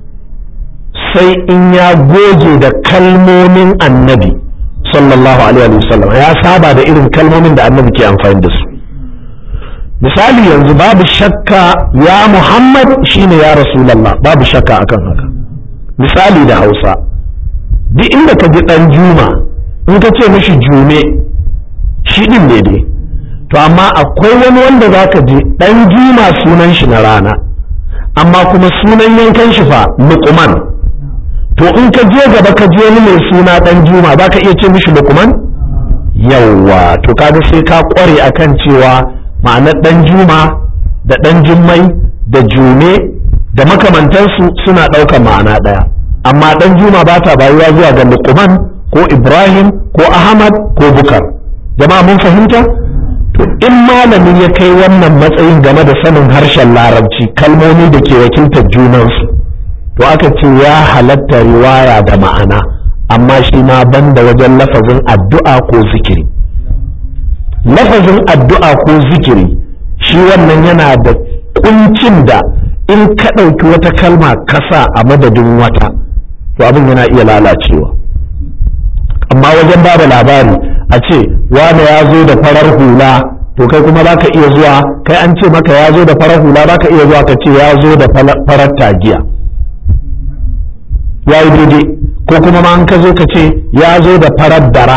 Speaker 1: sai in ya goge da kalmomin annabi sallallahu alaihi wasallam ya saba da irin kalmomin da annabi ke amfani da su misali yanzu babu shakka ya muhammad shine ya rasulallah babu shakka akan haka misali da hausa duk inda ka ji dan juma in ka ce mishi jume shi din ne dai to amma akwai wani wanda za ka ji dan juma sunan shi na rana amma kuma sunan yankan shi fa luqman to in ka je gaba ka je wani mai suna dan juma za ka iya ce mishi luqman yawwa to kaga sai ka kware akan cewa ma'anar dan juma da dan jummai da jume da makamantansu suna ɗaukar ma'ana ɗaya amma dan juma ba ta bayuwa zuwa ga luqman ko ibrahim ko ahmad ko bukar jama'a mun fahimta to in malamin ya kai wannan matsayin game da sanin harshen larabci kalmomi da ke wakiltar junansu to aka ce ya halatta riwaya da ma'ana amma shi ma banda wajen lafazin addu'a ko zikiri lafazin addu'a ko zikiri shi wannan yana da kuncin da in ka ɗauki wata kalma kasa a madadin wata to abin yana iya lalacewa amma wajen ba da labari a ce wane ya zo da farar hula to kai kuma za ka iya zuwa kai an ce maka ya zo da farar hula za ka iya zuwa ka ce ya zo da farar tagiya ya yi daidai ko kuma ma an ka zo ka ce ya zo da farar dara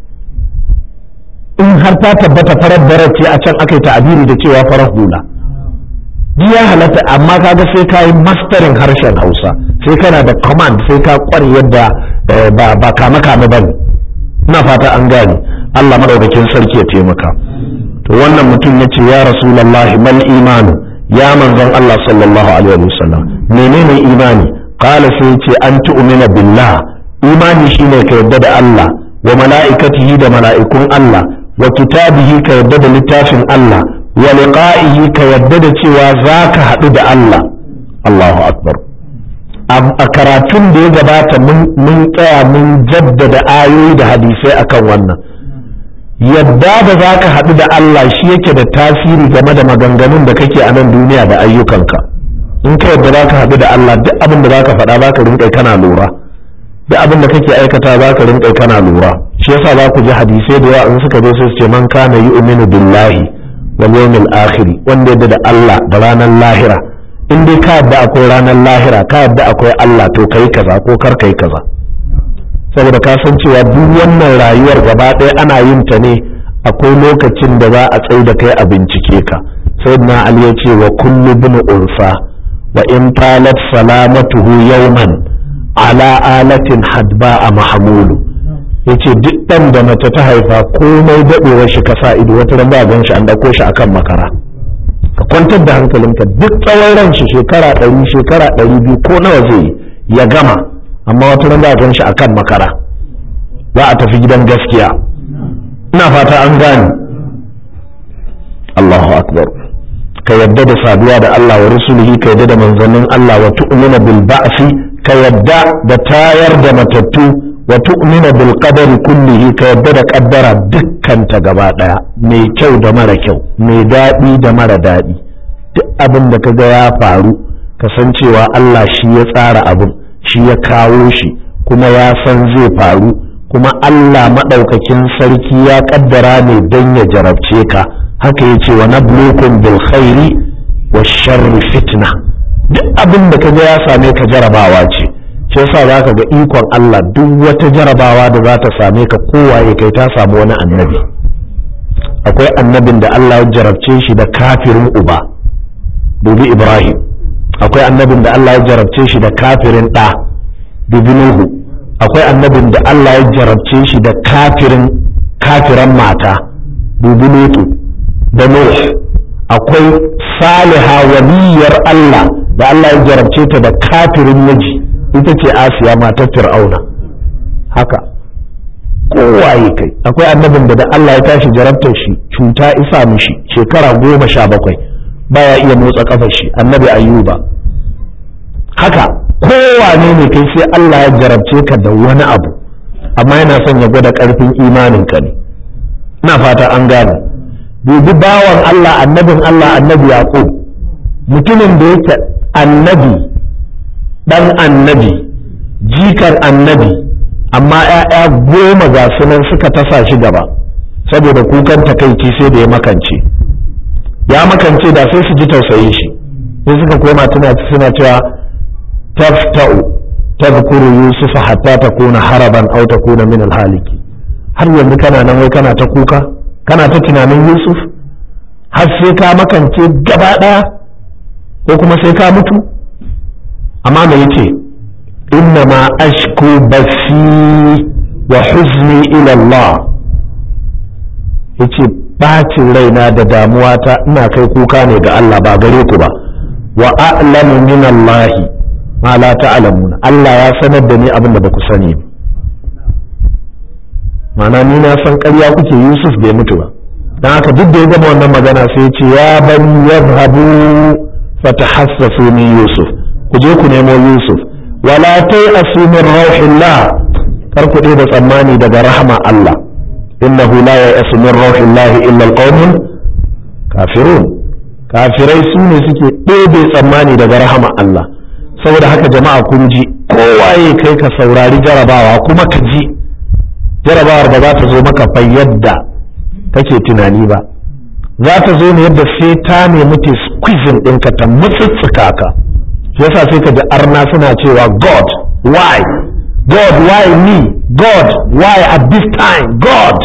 Speaker 1: in har ta tabbata farar dara ce a can aka yi ta'abiri da cewa farar hula duk ya halatta amma kaga sai ka yi masterin harshen hausa sai kana da command sai ka kware yadda ba kame kame ba ina fata an gane allah maɗaukakin sarki ya taimaka to wannan mutum ya ce ya rasulallahi mal imanu ya manzon allah sallallahu alaihi wasallam menene imani qala sai ce an tu'mina billah imani shine ka yadda da allah wa mala'ikatihi da mala'ikun allah wa kitabihi ka yadda da littafin allah wa liqa'ihi ka yadda da cewa zaka haɗu da Allah Allahu akbar a karatun da ya gabata mun tsaya mun jaddada ayoyi da hadisai akan wannan yadda da zaka haɗu da Allah shi yake da tasiri game da maganganun da kake a nan duniya da ayyukanka in ka yadda zaka haɗu da Allah duk abin da zaka faɗa zaka rinƙa kana lura duk abin da kake aikata zaka rinƙa kana lura shi yasa za ku ji hadisai da yawa in suka zo sai su ce man kana yu'minu billahi wal yawmil akhir wanda yadda da Allah da ranar lahira in dai ka yadda akwai ranar lahira ka yadda akwai Allah to kai kaza ko kar kai kaza saboda ka san cewa duk wannan rayuwar gaba ɗaya ana yin ta ne akwai lokacin da za a tsai da kai a bincike ka sayyidina Ali ya ce wa kullu bin unsa wa in talat salamatuhu yawman ala alatin hadba a mahmulu yace duk ɗan da mace ta haifa komai daɗewar shi ka sa ido wata ran ba gan shi an ɗauko shi akan makara ka kwantar da hankalinka duk tsawon ran shi shekara ɗari shekara ɗari biyu ko nawa zai ya gama amma wata ran ba gan shi akan makara za a tafi gidan gaskiya ina fata an gane Allahu akbar ka yadda da saduwa da Allah wa rusulihi ka yadda da manzannin Allah wa tu'mina bil ba'si ka yadda da tayar da matattu wa tu'mina bil qadari kullihi ka yadda da kaddara dukkanta gaba daya mai kyau da mara kyau mai daɗi da mara daɗi duk abin da kaga ya faru kasancewa Allah shi ya tsara abin shi ya kawo shi kuma ya san zai faru kuma Allah maɗaukakin sarki ya kaddara ne don ya jarabce ka haka ya ce wa nablukum bil khairi wa sharri fitna duk abin da kaga ya same ka jarabawa ce shi yasa za ka ga ikon Allah duk wata jarabawa da za ta same ka kowaye kai ta samu wani annabi akwai annabin da Allah ya jarabce shi da kafirin uba dubi Ibrahim akwai annabin da Allah ya jarabce shi da kafirin ɗa dubi Nuhu akwai annabin da Allah ya jarabce shi da kafirin kafiran mata dubi Lutu da Nuh akwai Saliha waliyar Allah da Allah ya jarabce ta da kafirin miji ita ce asiya matar fir'auna haka kowaye kai akwai annabin da da Allah ya tashi jarabtar shi cuta isa mishi shekara goma sha bakwai baya iya motsa kafar shi annabi ayyuba haka kowane ne kai sai Allah ya jarabce ka da wani abu amma yana son ya gwada karfin imanin ka ne ina fata an gane dubi bawan Allah annabin Allah annabi yaqub mutumin da yake annabi ɗan annabi jikar annabi amma ‘ya'ya goma ga sunan suka tasa shi gaba saboda kukan takaici sai da ya makance ya makance da sai su ji tausayin shi sai suka koma tuna suna cewa tafta'u tadhkuru yusufa hatta takuna haraban aw takuna min alhaliki har yanzu kana nan wai kana ta kuka kana ta tunanin yusuf har sai ka makance gaba ɗaya ko kuma sai ka mutu amma me yace inna ma ashku basi wa huzni ila Allah yace bacin raina da damuwa ta ina kai kuka ne ga Allah ba gare ku ba wa a'lamu min Allah ma la ta'lamuna Allah ya sanar da ni abin da ba ku sani ma'ana ni na san ƙarya kuke Yusuf bai mutu ba dan haka duk da ya gama wannan magana sai ya ce ya bani yadhhabu fatahassasu min Yusuf ku je ku nemo Yusuf wala tai min rauhillah kar ku da tsammani daga rahama Allah innahu la ya'asu min rauhillah illa alqaumun kafirun kafirai su ne suke ɗebe tsammani daga rahama Allah saboda haka jama'a kun ji kowaye kai ka saurari jarabawa kuma ka ji jarabawar ba za ta zo maka fa yadda kake tunani ba za ta zo ne yadda sai ta nemi ta squeezing ɗinka ta mutsutsuka ka yasa sai ka ji arna suna cewa god why god why me god why at this time god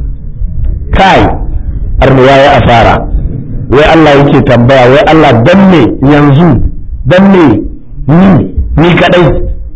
Speaker 1: kai arna ya yi asara wai Allah yake tambaya wai Allah dan me yanzu dan me ni ni kadai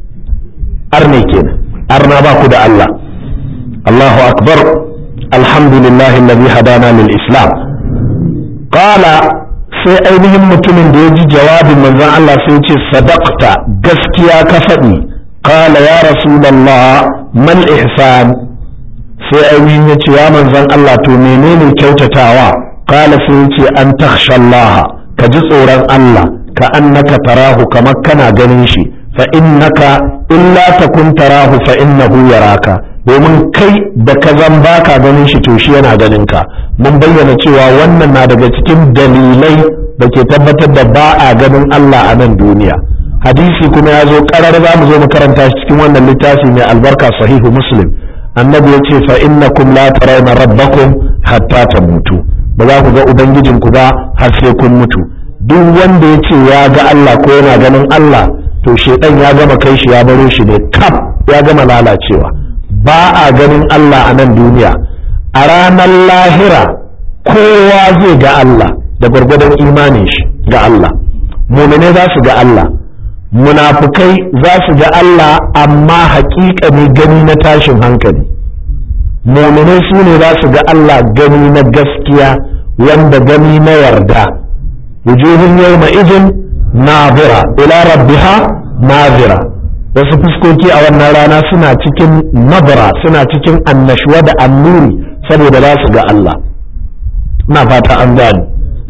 Speaker 1: arne kenan arna ba ku da Allah Allahu akbar alhamdulillah alladhi hadana lil islam qala sai ainihin mutumin da ya ji jawabin manzon Allah sai ya ce sadaqta gaskiya ka faɗi qala ya rasulullah mal ihsan sai ainihin ya ce ya manzon Allah to menene kyautatawa qala sai ya ce an takhsha Allah ka ji tsoron Allah ka annaka tarahu kamar kana ganin shi fa innaka illa takun tarahu fa innahu yaraka domin kai da ka zan baka ganin shi to shi yana ganin ka mun bayyana cewa wannan na daga cikin dalilai da ke tabbatar da ba a ganin Allah a nan duniya hadisi kuma ya zo karar za mu zo mu karanta shi cikin wannan littafi mai albarka sahihu muslim annabi ya ce fa innakum la tarawna rabbakum hatta tamutu ba za ku ga ubangijinku ba har sai kun mutu duk wanda ya ce ya ga Allah ko yana ganin Allah to shedan ya gama kai shi ya baro shi ne kaf ya gama lalacewa ba a ganin Allah a nan duniya a ranar lahira kowa zai ga Allah da gwargwadon imanin shi ga Allah mumine za su ga Allah munafukai za su ga Allah amma haƙiƙani gani na tashin hankali mumine su ne za su ga Allah gani na gaskiya wanda gani na yarda wujuhun yawma izin nazira ila rabbiha nazira wasu fuskoki a wannan rana suna cikin nabra suna cikin annashuwa da annuri saboda za su ga Allah na fata an gani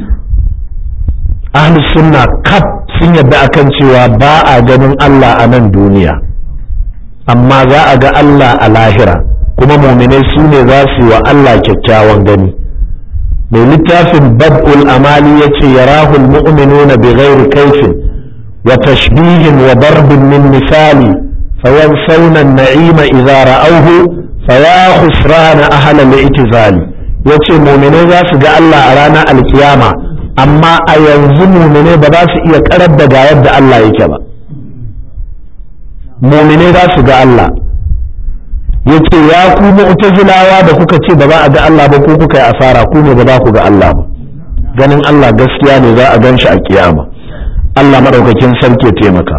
Speaker 1: ahlus sunna kaf sun yadda akan cewa ba a ganin Allah a nan duniya amma za a ga Allah a lahira kuma muminai su ne za su yi wa Allah kyakkyawan gani mai littafin bad'ul amali ya ce yarahul mu'minuna bi ghairi kaifin وتشبيه وضرب من مثال فينسون النعيم إذا رأوه فيا خسران أهل الاعتزال yace muminai za su ga Allah a ranar alkiyama amma a yanzu muminai ba za su iya karar da ga yadda Allah yake ba muminai za su ga Allah yace ya ku mu'tazilawa da kuka ce ba za a ga Allah ba ko kuka yi asara ku ne ba za ku ga Allah ba ganin Allah gaskiya ne za a gan shi a kiyama Allah maɗaukakin sarki ya taimaka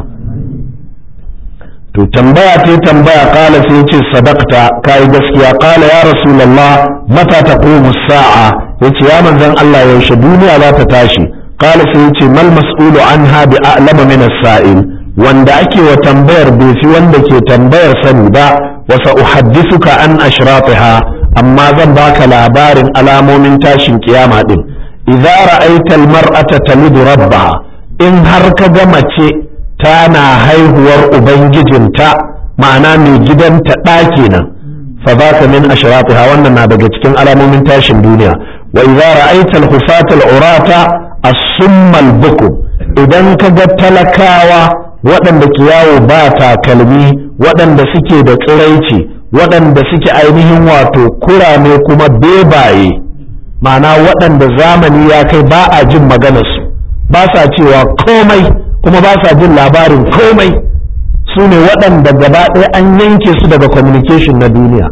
Speaker 1: to tambaya ta tambaya kala sai ya ce sadakta kai gaskiya kala ya rasulullah mata taqumu sa'a yace ya manzon Allah yaushe duniya za ta tashi kala sai yace mal mas'ulu anha bi a'lama min as-sa'il wanda ake wa tambayar bai fi wanda ke tambayar sani ba wa sa'uhaddithuka an ashratiha amma zan baka labarin alamomin tashin kiyama din idza ra'aita al-mar'ata talidu rabbaha in har ka ga mace tana haihuwar ubangijinta ma'ana mai gidanta ɗaki nan fa za ka min ashratiha wannan na daga cikin alamomin tashin duniya wa idza ra'aita al-hufata al-urata as-summa al-buku idan ka ga talakawa waɗanda ke yawo ba takalmi waɗanda suke da tsiraici waɗanda suke ainihin wato kurame kuma bebaye ma'ana waɗanda zamani ya kai ba a jin maganarsu ba sa cewa komai kuma ba sa jin labarin komai su ne waɗanda gaba ɗaya an yanke su daga communication na duniya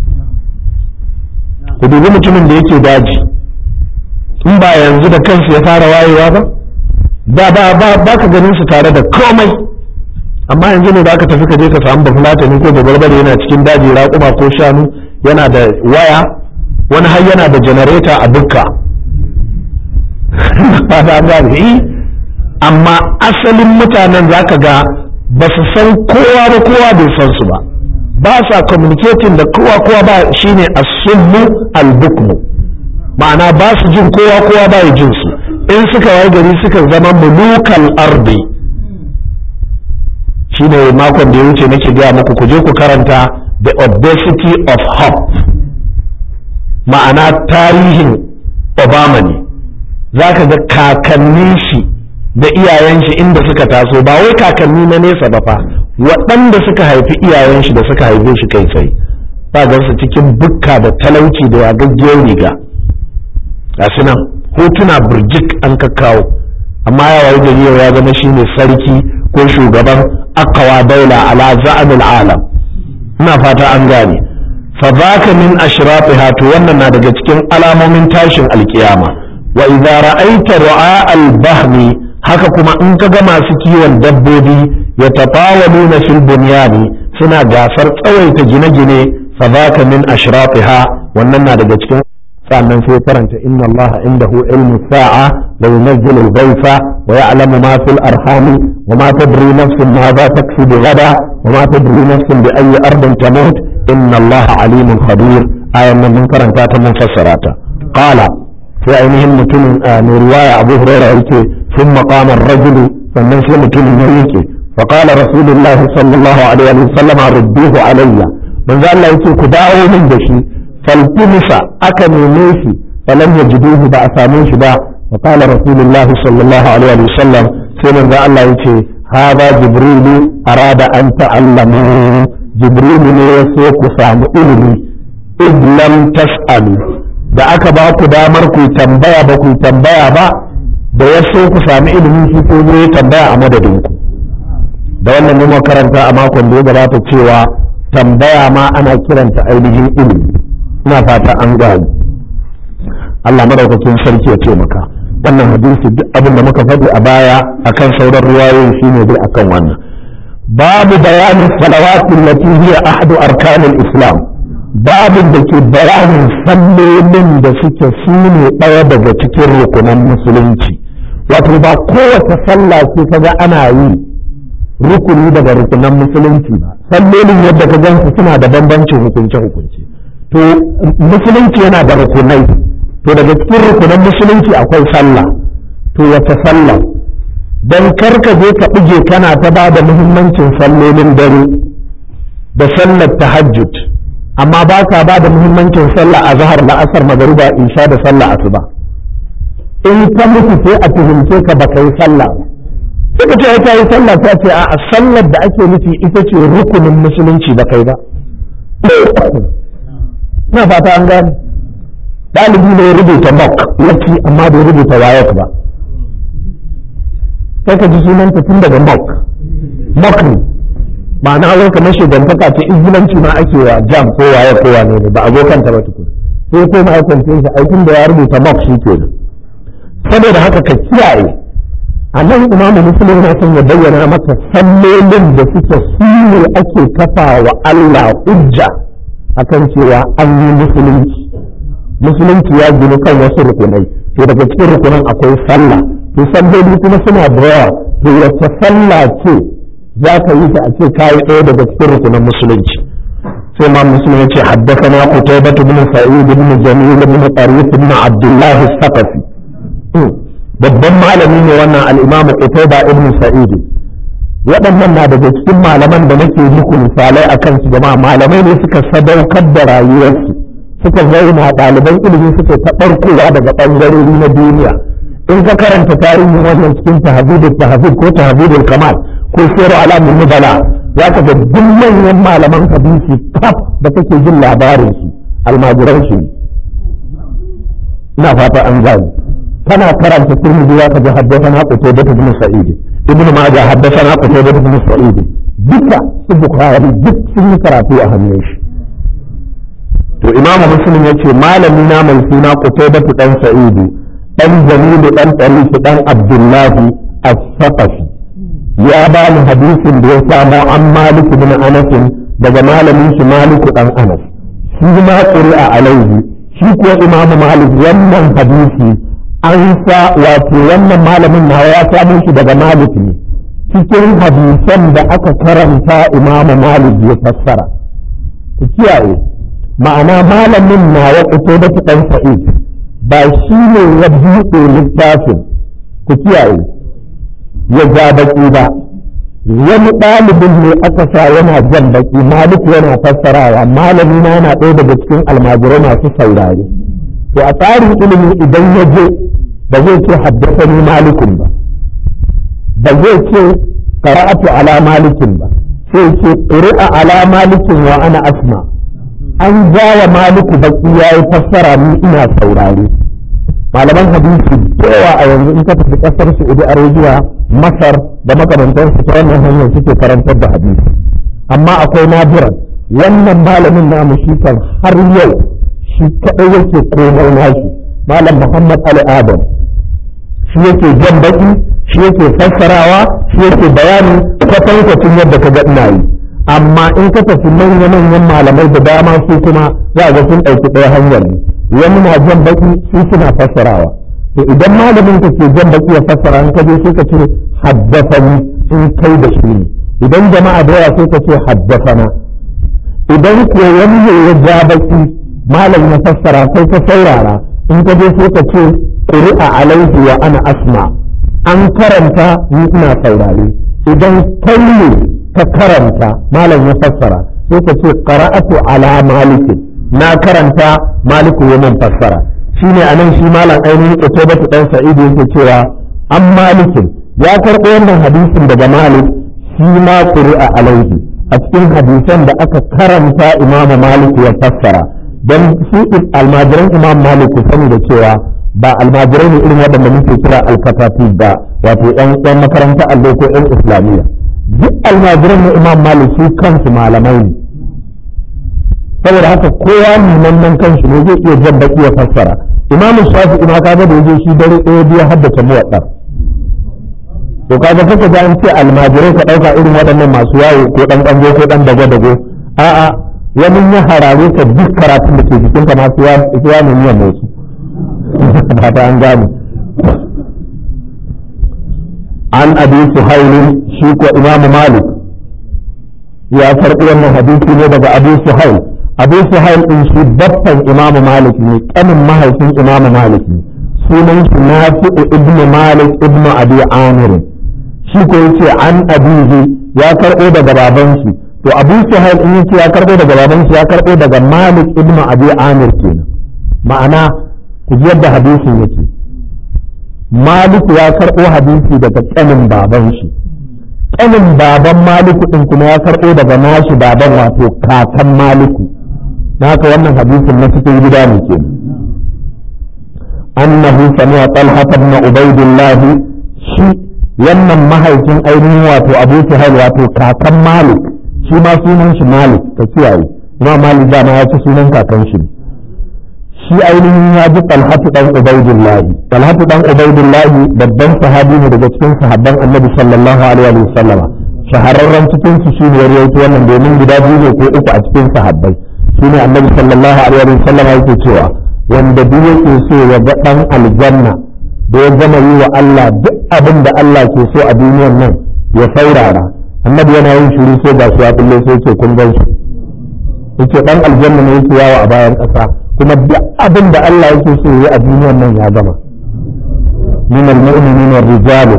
Speaker 1: ku dubi mutumin da yake daji in ba yanzu da kansu ya fara wayewa ba ba ba ba ka ganin su tare da komai amma yanzu ne da aka tafi ka je ka samu bafulatani ko babarbare yana cikin daji raƙuma ko shanu yana da waya wani har yana da janareta a dukka amma asalin mutanen za ka ga ba su san kowa ba kowa bai san su ba ba sa communicating da kowa kowa ba shine as-summu al-bukmu ma'ana ba su jin kowa kowa ba jin su in suka waye gari suka zama mulukal ardi shine makon da ya wuce nake gaya muku ku je ku karanta the obesity of hope ma'ana tarihin obama ne za ka ga kakannin shi da iyayen shi inda suka taso ba wai kakanni na nesa ba fa waɗanda suka haifi iyayen shi da suka haife shi kai tsaye ba su cikin bukka da talauci da yagaggiyar riga ga nan hotuna burjik an kakkawo amma ya wayi gari ya zama shine sarki ko shugaban akawa daula ala za'amil alam ina fata an gane fa zaka min ashrafiha to wannan na daga cikin alamomin tashin alkiyama wa idza ra'aita ru'a al-bahmi haka kuma in ka ga masu kiwon dabbobi ya tafawaluna fil bunyani suna gasar tsawaita gine-gine fa zaka min ashrafiha wannan na daga cikin sannan sai karanta inna allaha indahu ilmu sa'a la yunzilu al-ghaytha wa ya'lamu ma fil arham wa ma tadri nafsun ma za taksibu gada wa ma tadri nafsun bi ayyi ardin tamut inna allaha alimun khabir ayan nan mun karanta ta mun fassara ta qala sai ainihin mutumin mai riwaya abu hurairah yake ثم قام الرجل sannan sai mutumin ya yake فقال رسول الله صلى الله عليه وسلم ردوه علي manzo Allah yake ku dawo min da shi faltumisa aka neme shi falam yajiduhu ba a same shi ba wa qala rasulullah sallallahu alaihi wa sallam sai manzo Allah yace hada jibril arada an ta'allamu jibril ne ya so ku samu ilimi id lam tas'alu da aka ba ku damar ku tambaya ba ku tambaya ba da ya so ku sami ilimi shi ko ya tambaya a madadin ku da wannan ne karanta a makon da ya gabata cewa tambaya ma ana kiranta ainihin ilimi ina fata an gani Allah madaukakin sarki ya ce maka wannan hadisi duk abin da muka faɗi a baya akan sauran ruwayoyi shine dai akan wannan babu bayanin salawatin lati hiya ahadu arkanil islam babin da ke bayanin sallolin da suke su ne ɗaya daga cikin rukunan musulunci wato ba kowace sallah ce kaga ana yi rukuni daga rukunan musulunci ba sallolin yadda ka gansu suna da bambancin hukunce hukunce to musulunci yana da rukunai to daga cikin rukunan musulunci akwai sallah to wace sallah don kar ka je ka buge kana ta ba da muhimmancin sallolin dare da sallar tahajjud amma ba ka ba da muhimmancin sallah a zahar la'asar magariba isha da sallah asuba in ka mutu sai a tuhumce ka baka yi sallah ba suka ce ta yi sallah ta ce a sallar da ake nufi ita ce rukunin musulunci ba kai ba na fata an gane ɗalibi ne ya rubuta mock yaki amma bai rubuta wayek ba sai ka ji sunanta tun daga mock mock ne ma'ana wai kamar shugantaka ce izgilanci ma ake wa jam ko waye ko wane ne ba abokanta ba tukun sai ko ma aikin shi aikin da ya rubuta mock shi kenan saboda haka ka kiyaye a nan imamu muslim na son ya bayyana maka sallolin da suke su ne ake kafa wa Allah hujja akan cewa an yi musulunci musulunci ya ginu kan wasu rukunai to daga cikin rukunan akwai sallah to salloli kuma suna da yawa to wace sallah ce za ka yi ta a ce kayi ɗaya daga cikin rukunan musulunci sai ma muslim ya ce haddathana qutaybah ibn sa'id ibn jamil ibn tarif ibn abdullah as-saqafi babban malami ne wannan al-imam qutaybah ibn sa'id waɗannan na daga cikin malaman da nake muku misalai a kansu jama'a malamai ne suka sadaukar da rayuwarsu suka zauna ɗaliban ilimi suka taɓarkowa daga ɓangarori na duniya in ka karanta tarihin wannan cikin tahzibul tahzib ko tahzibul kamal ko siru alamun nubala za ka ga duk manyan malaman hadisi kaf da kake jin labarin su almajiran shi ina fata an gani kana karanta turmiji za ka ji haddathana qutaybah ibn sa'id ibn majah haddathana qutaybah ibn sa'id duka su bukhari duk sun yi karatu a hannun shi to imamu muslim yace malami na mai suna qutaybah dan sa'id dan jamilu dan tariq dan abdullahi as-saqafi ya ba ni hadisin da ya samo an malik bin anas daga malamin shi malik dan anas shi ma qur'a alaihi shi kuwa imamu malik wannan hadisi an sa wato wannan malamin na ya samu shi daga malik ne cikin hadisan da aka karanta imamu malik ya fassara ku kiyaye ma'ana malamin na ya fito da ɗan sa'id ba shi ne ya buɗe littafin ku kiyaye ya ja baki ba wani ɗalibin ne aka sa yana jan baki malik yana fassarawa malami na yana ɗaya daga cikin almajirai masu saurare to a tsarin ilimi idan ya je ba zai ce haddasani malikun ba ba zai ce qara'atu ala malikin ba sai ce qira'a ala malikin wa ana asma' an jawa maliku baki ya yi fassara ni ina saurare malaman hadisi da yawa a yanzu in ka tafi kasar Saudi Arabia Masar da makamantansu ta wannan hanyar suke karantar da hadisi amma akwai nadiran wannan malamin namu shi kan har yau shi kadai yake komai nashi malam Muhammad Ali Adam shi yake jan baki shi yake fassarawa shi yake bayani kwatankwacin yadda ka ga ina yi amma in ka tafi manya-manyan malamai da dama su kuma za ga sun ɗauki ɗaya hanyar ne wani na jan baki su suna fassarawa to idan malamin ka ke jan baki ya fassara in ka je sai ka ce haddasani in kai da shi ne idan jama'a da yawa sai ka ce haddasana idan ko wani ne ya ja baki malam ya fassara sai ka saurara in ka je sai ka ce ƙuri'a alaihi wa ana asma an karanta ni ina saurare idan kai ne ka karanta malam ya fassara sai ka ce qara'atu ala malikin na karanta maliku ya man fassara shine anan shi malam ainihin utubatu dan sa'id yake cewa an malikin ya karɓo wannan hadisin daga malik shi ma quri'a alaihi a cikin hadisan da aka karanta imamu maliku ya fassara don su almajiran imam maliku sani da cewa ba almajirai ne irin waɗanda muke kira alkatafi ba wato yan makaranta allo ko yan islamiyya duk almajiran na imam malik su kansu malamai ne saboda haka kowa neman nan kanshi ne zai iya jan baki ya fassara imam shafi ina kaga da yaje shi dare ɗaya biya haddace muwaddar to kaga kaka ga an ce almajirai ka ɗauka irin waɗannan masu yawo ko ɗan ƙango ko ɗan dago-dago a'a wani ya harare ka duk karatun da ke jikin ka masu ya nemi ya motsi ba ta an gane an abi suhailin shi ko imamu malik ya karɓi wannan hadisi ne daga abu suhail abu suhail din shi babban imamu malik ne kanin mahaifin imamu malik ne sunan shi nafi'u ibnu malik ibnu abi amir shi ko yace an abihi ya karɓo daga baban shi to abu suhail in yace ya karɓo daga baban shi ya karɓo daga malik ibnu abi amir kenan ma'ana ku ji yadda hadisin yake malik ya karɓo hadisi daga kanin baban shi kanin baban maliku din kuma ya karɓo daga nashi baban wato kakan maliku na haka wannan hadisin na cikin gida ne kenan annahu sami'a talha ibn ubaidillah shi wannan mahaifin ainihin wato abu suhail wato kakan malik shi ma sunan shi malik ka kiyaye kuma malik da ma ya ci sunan kakan shi shi ainihin ya ji talhatu dan ubaidillah talhatu dan ubaidillah babban sahabi ne daga cikin sahabban annabi sallallahu alaihi wa sallam shahararren cikin su shine ya rawaito wannan domin guda biyu ne ko uku a cikin sahabbai shine annabi sallallahu alaihi wa sallam yake cewa wanda duk yake so ya ga dan aljanna da ya gama yi wa Allah duk abin da Allah ke so a duniyar nan ya saurara annabi yana yin shiru sai ga su ya kulle sai ce kun gan shi yace dan aljanna ne yake yawo a bayan ƙasa kuma duk abin da Allah yake so yi a duniyar nan ya gama min al-mu'minina rijalu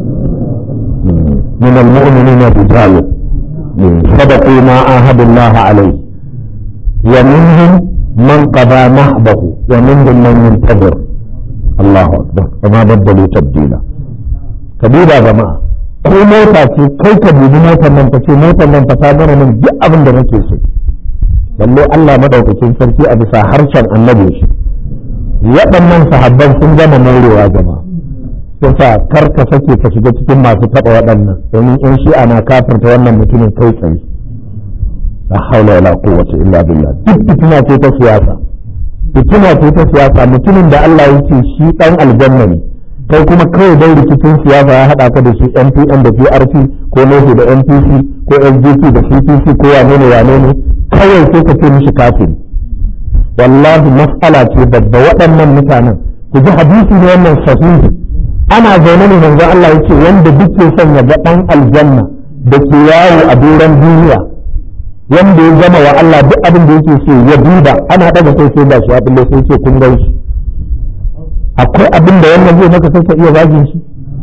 Speaker 1: min al-mu'minina rijalu sadaqu ma ahadu Allah alayhi wa minhum man qada nahbahu wa minhum man yantazir Allahu akbar kama baddalu tabdila kabira jama'a ko mota ce kai ka dubi motar nan ka ce motar nan fa ta gama min duk abin da nake so balle Allah madaukakin sarki a bisa harshen annabi shi waɗannan sahabban sun gama morewa jama'a yasa kar ka sake ka shiga cikin masu taɓa waɗannan domin in shi ana kafirta wannan mutumin kai tsaye la haula wala quwwata illa billah duk fitina ce ta siyasa fitina ce ta siyasa mutumin da Allah yake shi dan aljanna ne kai kuma kawai dai rikicin siyasa ya haɗa ka da shi NPN da PRP ko NOHO da NPC ko SGP da CPC ko wane ne wane ne kawai sai ka ce mishi kafin wallahi mas'ala ce babba waɗannan mutanen ku ji hadisi ne wannan sahihi ana zaune ne manzo Allah yake wanda duk ke son ya ga dan aljanna da ke yawo a doron duniya wanda ya zama wa Allah duk abin da yake so ya duba ana daga kai sai ba shi ya bulle sai ce kun gan shi akwai abin da wannan zai maka sai ka iya zagin shi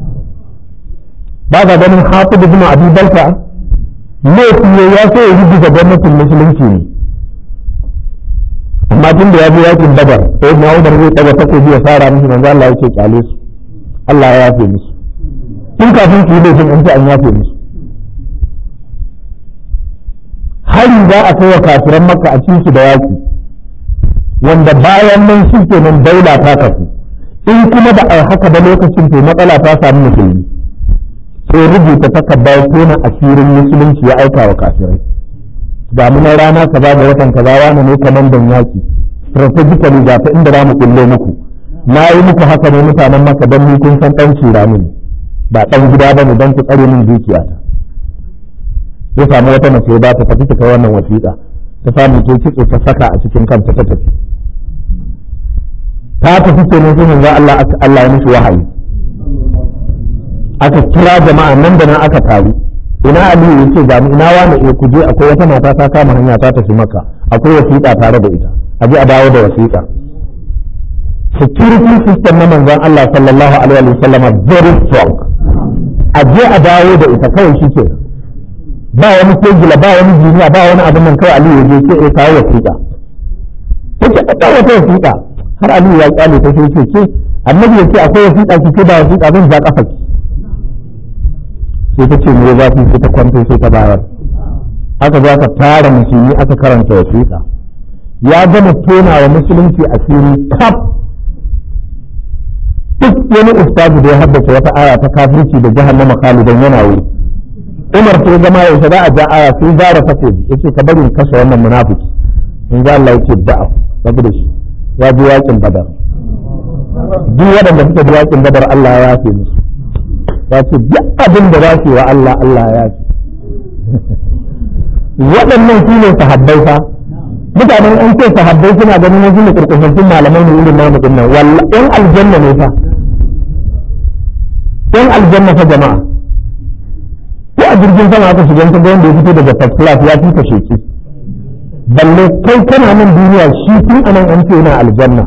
Speaker 1: ba ga ganin hafiz ibn abi balta laifi ne ya so ya rubuta gwamnatin musulunci ne amma tun da ya je yakin badar sai na umar zai daga takobi ya fara musu manzo Allah ya ce kyale su Allah ya yafe musu tun kafin su yi laifin an ce an yafe musu hari za a kai wa kafiran makka a cikin su da yaki wanda bayan nan shi kenan daula ta kafu in kuma ba a haka ba lokacin to matsala ta samu musulmi sai rubuta takardar tona asirin musulunci ya aika wa kafirai ga mu rana kaza ga watan kaza wani ne kamandan yaki strategically ga ta inda za mu kulle muku na yi muku haka ne mutanen maka don ni kun san ɗan cirani ne ba ɗan gida ba ne don ku tsare min dukiyata ya samu wata mace ba ta tafi ta kai wannan wasiƙa ta samu ke kitso ta saka a cikin kanta ta tafi ta tafi ce ne sai manzo Allah Allah ya mishi wahayi aka kira jama'a nan da nan aka taru ina Aliyu yace ga mu ina wani eh ku je akwai wata mata ta kama hanya ta tafi maka akwai wasiƙa tare da ita a je a dawo da wasiƙa security system na manzon Allah sallallahu alaihi wa sallama very strong a je a dawo da ita kawai shi ke ba wani kegila ba wani jiniya ba wani abin nan kawai Aliyu ya je ce eh kawo wasiƙa take a dawo ta wasiƙa har Aliyu ya kyale ta sai ce ke annabi ya ce akwai wasiƙa ki ce ba wasiƙa zan ja kafa ki sai ta ce me za sai ta kwanto sai ta bayar aka zo aka tara musulmi aka karanta wasiƙa ya gama tona wa musulunci asiri kaf duk wani ustazu da ya haddace wata aya ta kafirci da jahannama khalidan yana wuri Umar sai zama yaushe za a ja aya sai zara takobi yace ka bari in kashe wannan munafiki in ga Allah yake da'a rabu da shi ya ji yakin badar duk waɗanda suka ji yakin badar Allah ya yafe musu ya ce duk abin da za su yi wa Allah Allah ya yafe waɗannan su ne sahabbai fa mutanen an ce sahabbai suna ganin wasu ne kurkushantun malamai ne irin namu din nan walla ɗan aljanna ne fa ɗan aljanna fa jama'a ko a jirgin sama aka shiga ta wanda ya fito daga first class ya fita sheki balle kai kana nan duniya shi tun anan an ce yana aljanna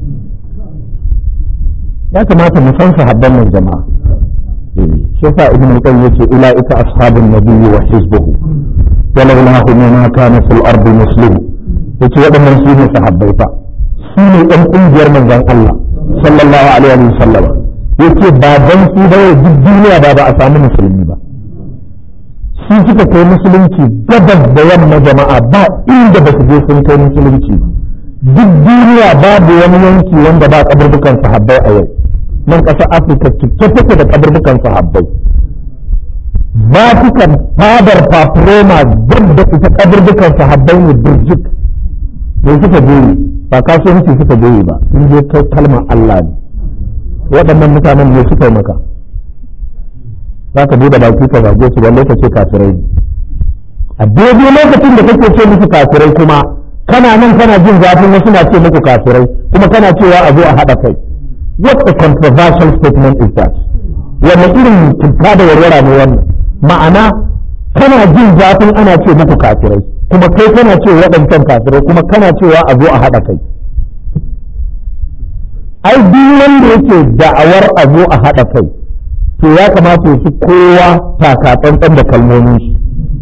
Speaker 1: ya kamata mu san sahabban nan jama'a shi yasa ibn al-qayyim yace ulaika ashabun nabiyyi wa hizbuhu ولولاهم ما كان في الأرض مسلم yace waɗannan su ne sahabbai fa su ne ɗan ƙungiyar manzon Allah sallallahu alaihi wa sallam yace ba dan su ba duk duniya ba ba a samu musulmi ba su suka kai musulunci gabas da yamma jama'a ba inda ba su je sun kai musulunci duk duniya babu wani yanki wanda ba kaburbukan sahabbai a yau nan ƙasar Afirka cike take da kaburbukan sahabbai Vatican fadar Paproma duk da ita kaburbukan sahabbai ne birjik ne suka je ba kasuwanci suka je ba sun je kai kalmar Allah ne waɗannan mutanen ne suka yi maka za ka bude baki ka zage su ba lokaci kafirai a daidai lokacin da kake ce musu kafirai kuma kana nan kana jin zafin wasu na ce muku kafirai kuma kana cewa a zo a haɗa kai what a controversial statement is that wanne irin cuta da warwara ne wannan ma'ana kana jin zafin ana ce muku kafirai kuma kai kana ce waɗancan kafirai kuma kana cewa a zo a haɗa kai ai duk wanda yake da'awar a zo a haɗa kai to ya kamata su kowa taka tsantsan da kalmomin shi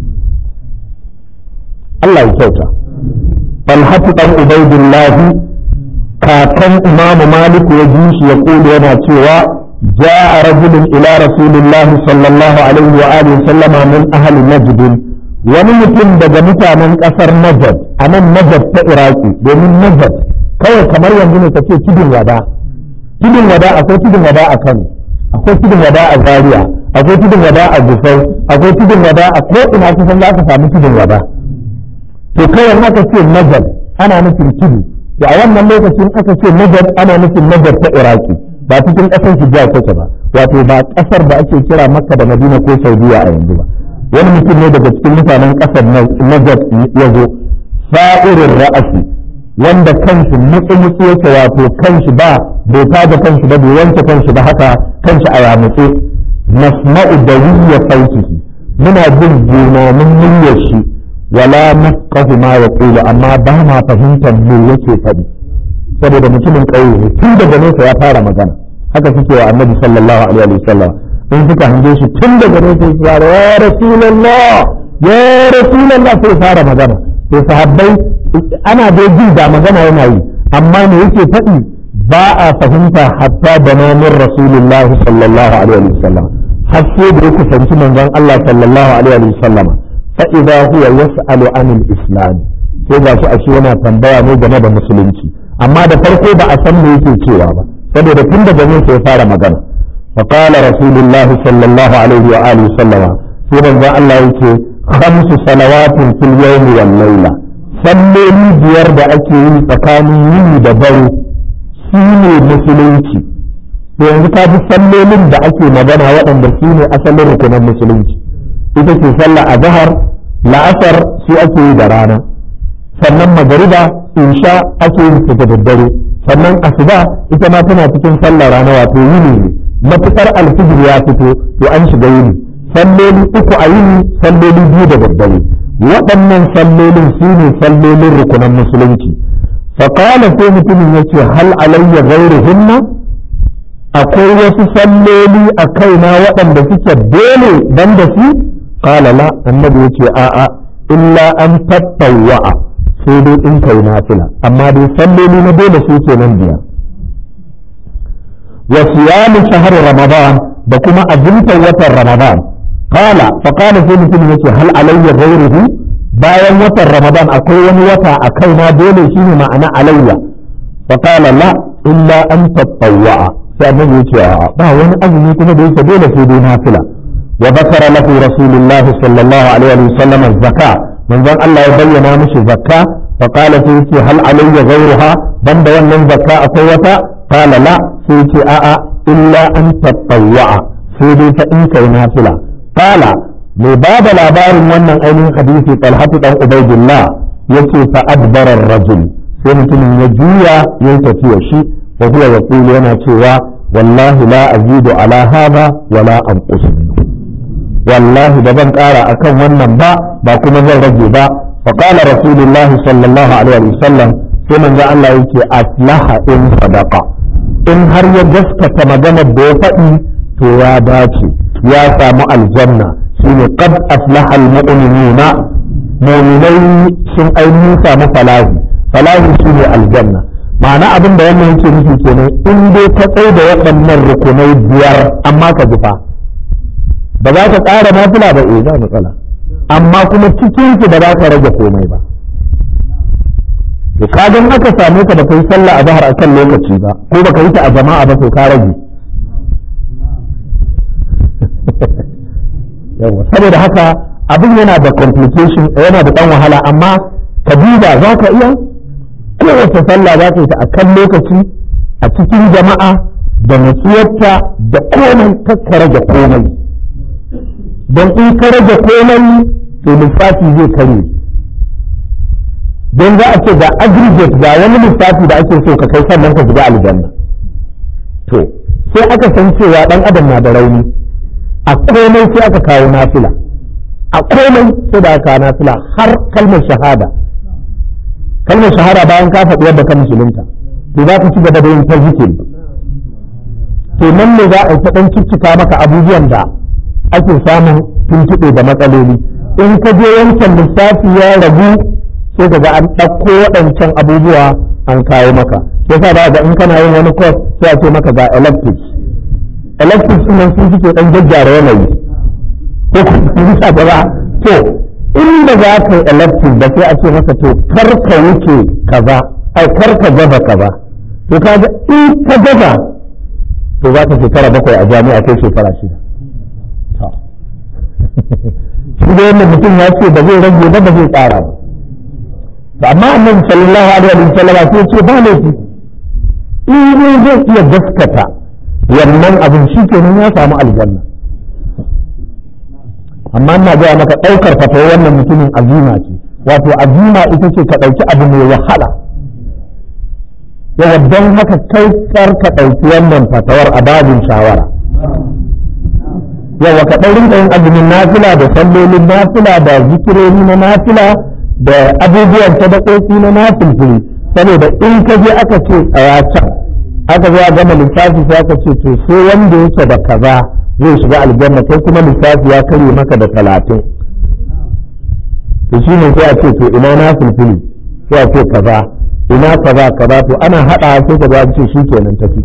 Speaker 1: Allah ya kyauta Talhatu dan Ubaidullahi kakan Imamu Malik ya ji shi ya kula yana cewa جاء رجل إلى رسول الله صلى الله عليه وآله وسلم من أهل نجد wani mutum daga mutanen ƙasar Najad a nan Najad ta Iraki domin Najad kawai kamar yanzu ne kace tudun wada tudun wada akwai tudun wada a Kano akwai tudun wada a Zaria akwai tudun wada a Gusau akwai tudun wada a ko ina kusan za ka samu tudun wada to kawai aka ce Najad ana nufin tudu da a wannan lokacin aka ce Najad ana nufin Najad ta Iraki ba cikin ƙasar hijaz take ba wato ba ƙasar da ake kira makka da madina ko saudiya a yanzu ba wani mutum ne daga cikin mutanen ƙasar najat ya zo sa'irin ra'asi wanda kanshi mutsu-mutsu yake wato kanshi ba bai tada kanshi ba bai wanke kanshi ba haka kanshi a yamutse nasma'u da wiyya sautihi muna jin jimamin muryar shi wala nafqahu ma yaqulu amma ba ma fahimtar me yake faɗi saboda mutumin ƙauye ne tun daga nesa ya fara magana haka suke wa annabi sallallahu alaihi wa sallam in suka hange shi tun daga nesa ya fara ya rasulullah ya rasulullah sai fara magana to sahabbai ana da jin da magana yana yi amma me yake faɗi ba a fahimta hatta da namun rasulullahi sallallahu alaihi wa sallam har sai da ya kusanci manzon Allah sallallahu alaihi wa sallam fa idza huwa yas'alu anil islam sai ga shi ashe yana tambaya ne game da musulunci amma da farko ba a san me yake cewa ba saboda tun da ganin sai fara magana fa qala rasulullahi sallallahu alaihi wa alihi sallama sai manzo Allah yake khamsu salawatin fil yawmi wal layla salloli biyar da ake yi tsakanin yini da dare su ne musulunci to yanzu ka bi sallolin da ake magana waɗanda su ne asalin rukunan musulunci ita ce sallah a zahar la'asar su ake yi da rana sannan magariba insha ake yin ta da daddare sannan asuba ita ma tana cikin sallar rana wato yini ne matukar alfijir ya fito to an shiga yini salloli uku a yini salloli biyu da daddare waɗannan sallolin su ne sallolin rukunan musulunci faƙala sai mutumin ya ce hal alayya gairuhunna akwai wasu salloli a kaina waɗanda suke dole ban da su qala la annabi ya ce a'a illa an tattawwa'a sai dai in kai nafila amma dai salloli na dole su ke nan biya wa siyamu shahr ramadan da kuma azumtar watan ramadan qala fa qala sai mutum yace hal alayya ghayruhu bayan watan ramadan akwai wani wata a kaina dole shine ma'ana alayya fa qala la illa an tatawwa sai annabi yace ba wani azumi kuma da yake dole sai dai nafila wa bakara lahu rasulullahi sallallahu alaihi wa sallam zakka manzon Allah ya bayyana mishi zakka fa qala sai yace hal alayya ghayruha banda wannan zakka akwai wata qala la sai yace a'a illa an tatawwa sai dai fa in kai nafila qala mai ba da labarin wannan ainihin hadisi talhatu dan ubaidillah yace fa adbara ar-rajul sai mutumin ya juya ya tafiya shi wa huwa yaqulu yana cewa wallahi la azidu ala hadha wala anqus wallahi da ban kara akan wannan ba ba kuma zan rage ba fa qala rasulullahi sallallahu alaihi wasallam sai manzo Allah yake aslaha in sadaqa in har ya gaskata maganar da ya faɗi to ya dace ya samu aljanna shine qad aflaha almu'minuna mu'minai sun ainihin samu falahi falahi shine aljanna ma'ana abin da wannan yake nufi kenan in dai ka tsai da waɗannan rukunai biyar amma ka ji fa ba za ka ƙara nafila ba eh ba matsala amma kuma cikin su ba za ka rage komai ba to kagan aka same ka da kai sallah a zahar akan lokaci ba ko baka yi ta a jama'a ba to ka rage yawa saboda haka abin yana da complication yana da dan wahala amma ka duba za ka iya kowace sallah za ka yi ta a kan lokaci a cikin jama'a da nutsuwarta da komai ka rage komai don in ka rage komai to lissafi zai kare don za a ce ga aggregate ga wani lissafi da ake so ka kai sannan ka shiga aljanna to sai aka san cewa dan adam na da rauni a komai sai aka kawo nafila a komai sai da aka kawo nafila har kalmar shahada kalmar shahada bayan ka faɗi yadda ka musulunta to za ka ci gaba da yin ta zikiri to nan ne za a yi ta ɗan ciccika maka abubuwan da ake samun tuntuɓe da matsaloli in ka je wancan lissafi ya ragu sai ka ga an ɗauko waɗancan abubuwa an kawo maka yasa ba ga in kana yin wani course sai a ce maka ga electives electives ɗin nan sun suke ɗan gyaggyara yanayi ko kuma sa ba to inda za ka yi elective da sai a ce maka to kar ka wuce kaza ai kar ka gaza kaza to kaga in ka gaza to za ka shekara bakwai a jami'a kai shekara shida shi da yadda mutum ya ce ba zai rage ba ba zai tsara ba amma annabi sallallahu alaihi wa sallam sai ce ba laifi in zai iya gaskata wannan abin shi kenan ya samu aljanna amma ina gaya maka ɗaukar fatawa wannan mutumin azima ce wato azima ita ce ka ɗauki abu mai wahala yawa don haka kai kar ka ɗauki wannan fatawar a babin shawara yawa ka ɗan rinka yin azumin nafila da sallolin nafila da zikirori na nafila da abubuwan sadakoki na nafilfili saboda in ka je aka ce tsaya can aka zo a gama lissafi sai aka ce to sai wanda yake da kaza zai shiga aljanna kai kuma lissafi ya karye maka da talatin to shi ne sai a ce to ina na filfili sai a ce kaza ina kaza kaza to ana haɗa sai ka ce shi kenan tafi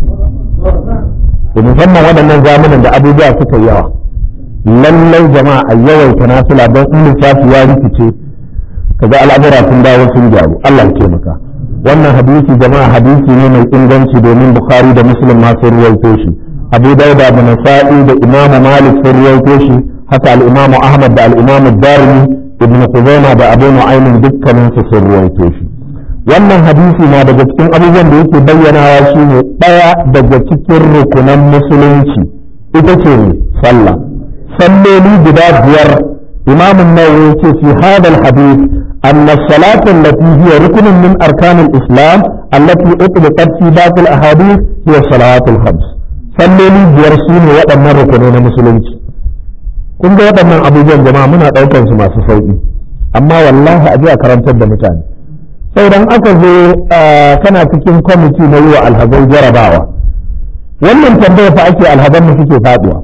Speaker 1: to musamman waɗannan zamanin da abubuwa suka yawa lallai jama'a a yawaita nasila don in lissafi ya rikice kaga al'amura sun dawo sun gyaru Allah ya taimaka wannan hadisi jama'a hadisi ne mai inganci domin bukhari da muslim ma sun ruwaito shi abu dauda da nasa'i da imam malik sun ruwaito shi haka al-imam ahmad da al-imam darimi ibn khuzaimah da abu nu'aym dukkanin su sun ruwaito shi wannan hadisi na daga cikin abubuwan da yake bayyanawa shine daya daga cikin rukunan musulunci ita ce sallah salloli guda biyar imam an-nawawi yace fi hadha al-hadith أن الصلاة التي هي ركن من أركان الإسلام التي أطلقت في باقي الأحاديث هي الصلوات الخمس salloli biyar su ne waɗannan rukunai na musulunci kun ga waɗannan abubuwan jama'a muna ɗaukar su masu sauƙi amma wallahi a a karantar da mutane sai dan aka zo kana cikin kwamiti na yi wa alhazai jarabawa wannan tambaya fa ake alhazan mu suke faɗuwa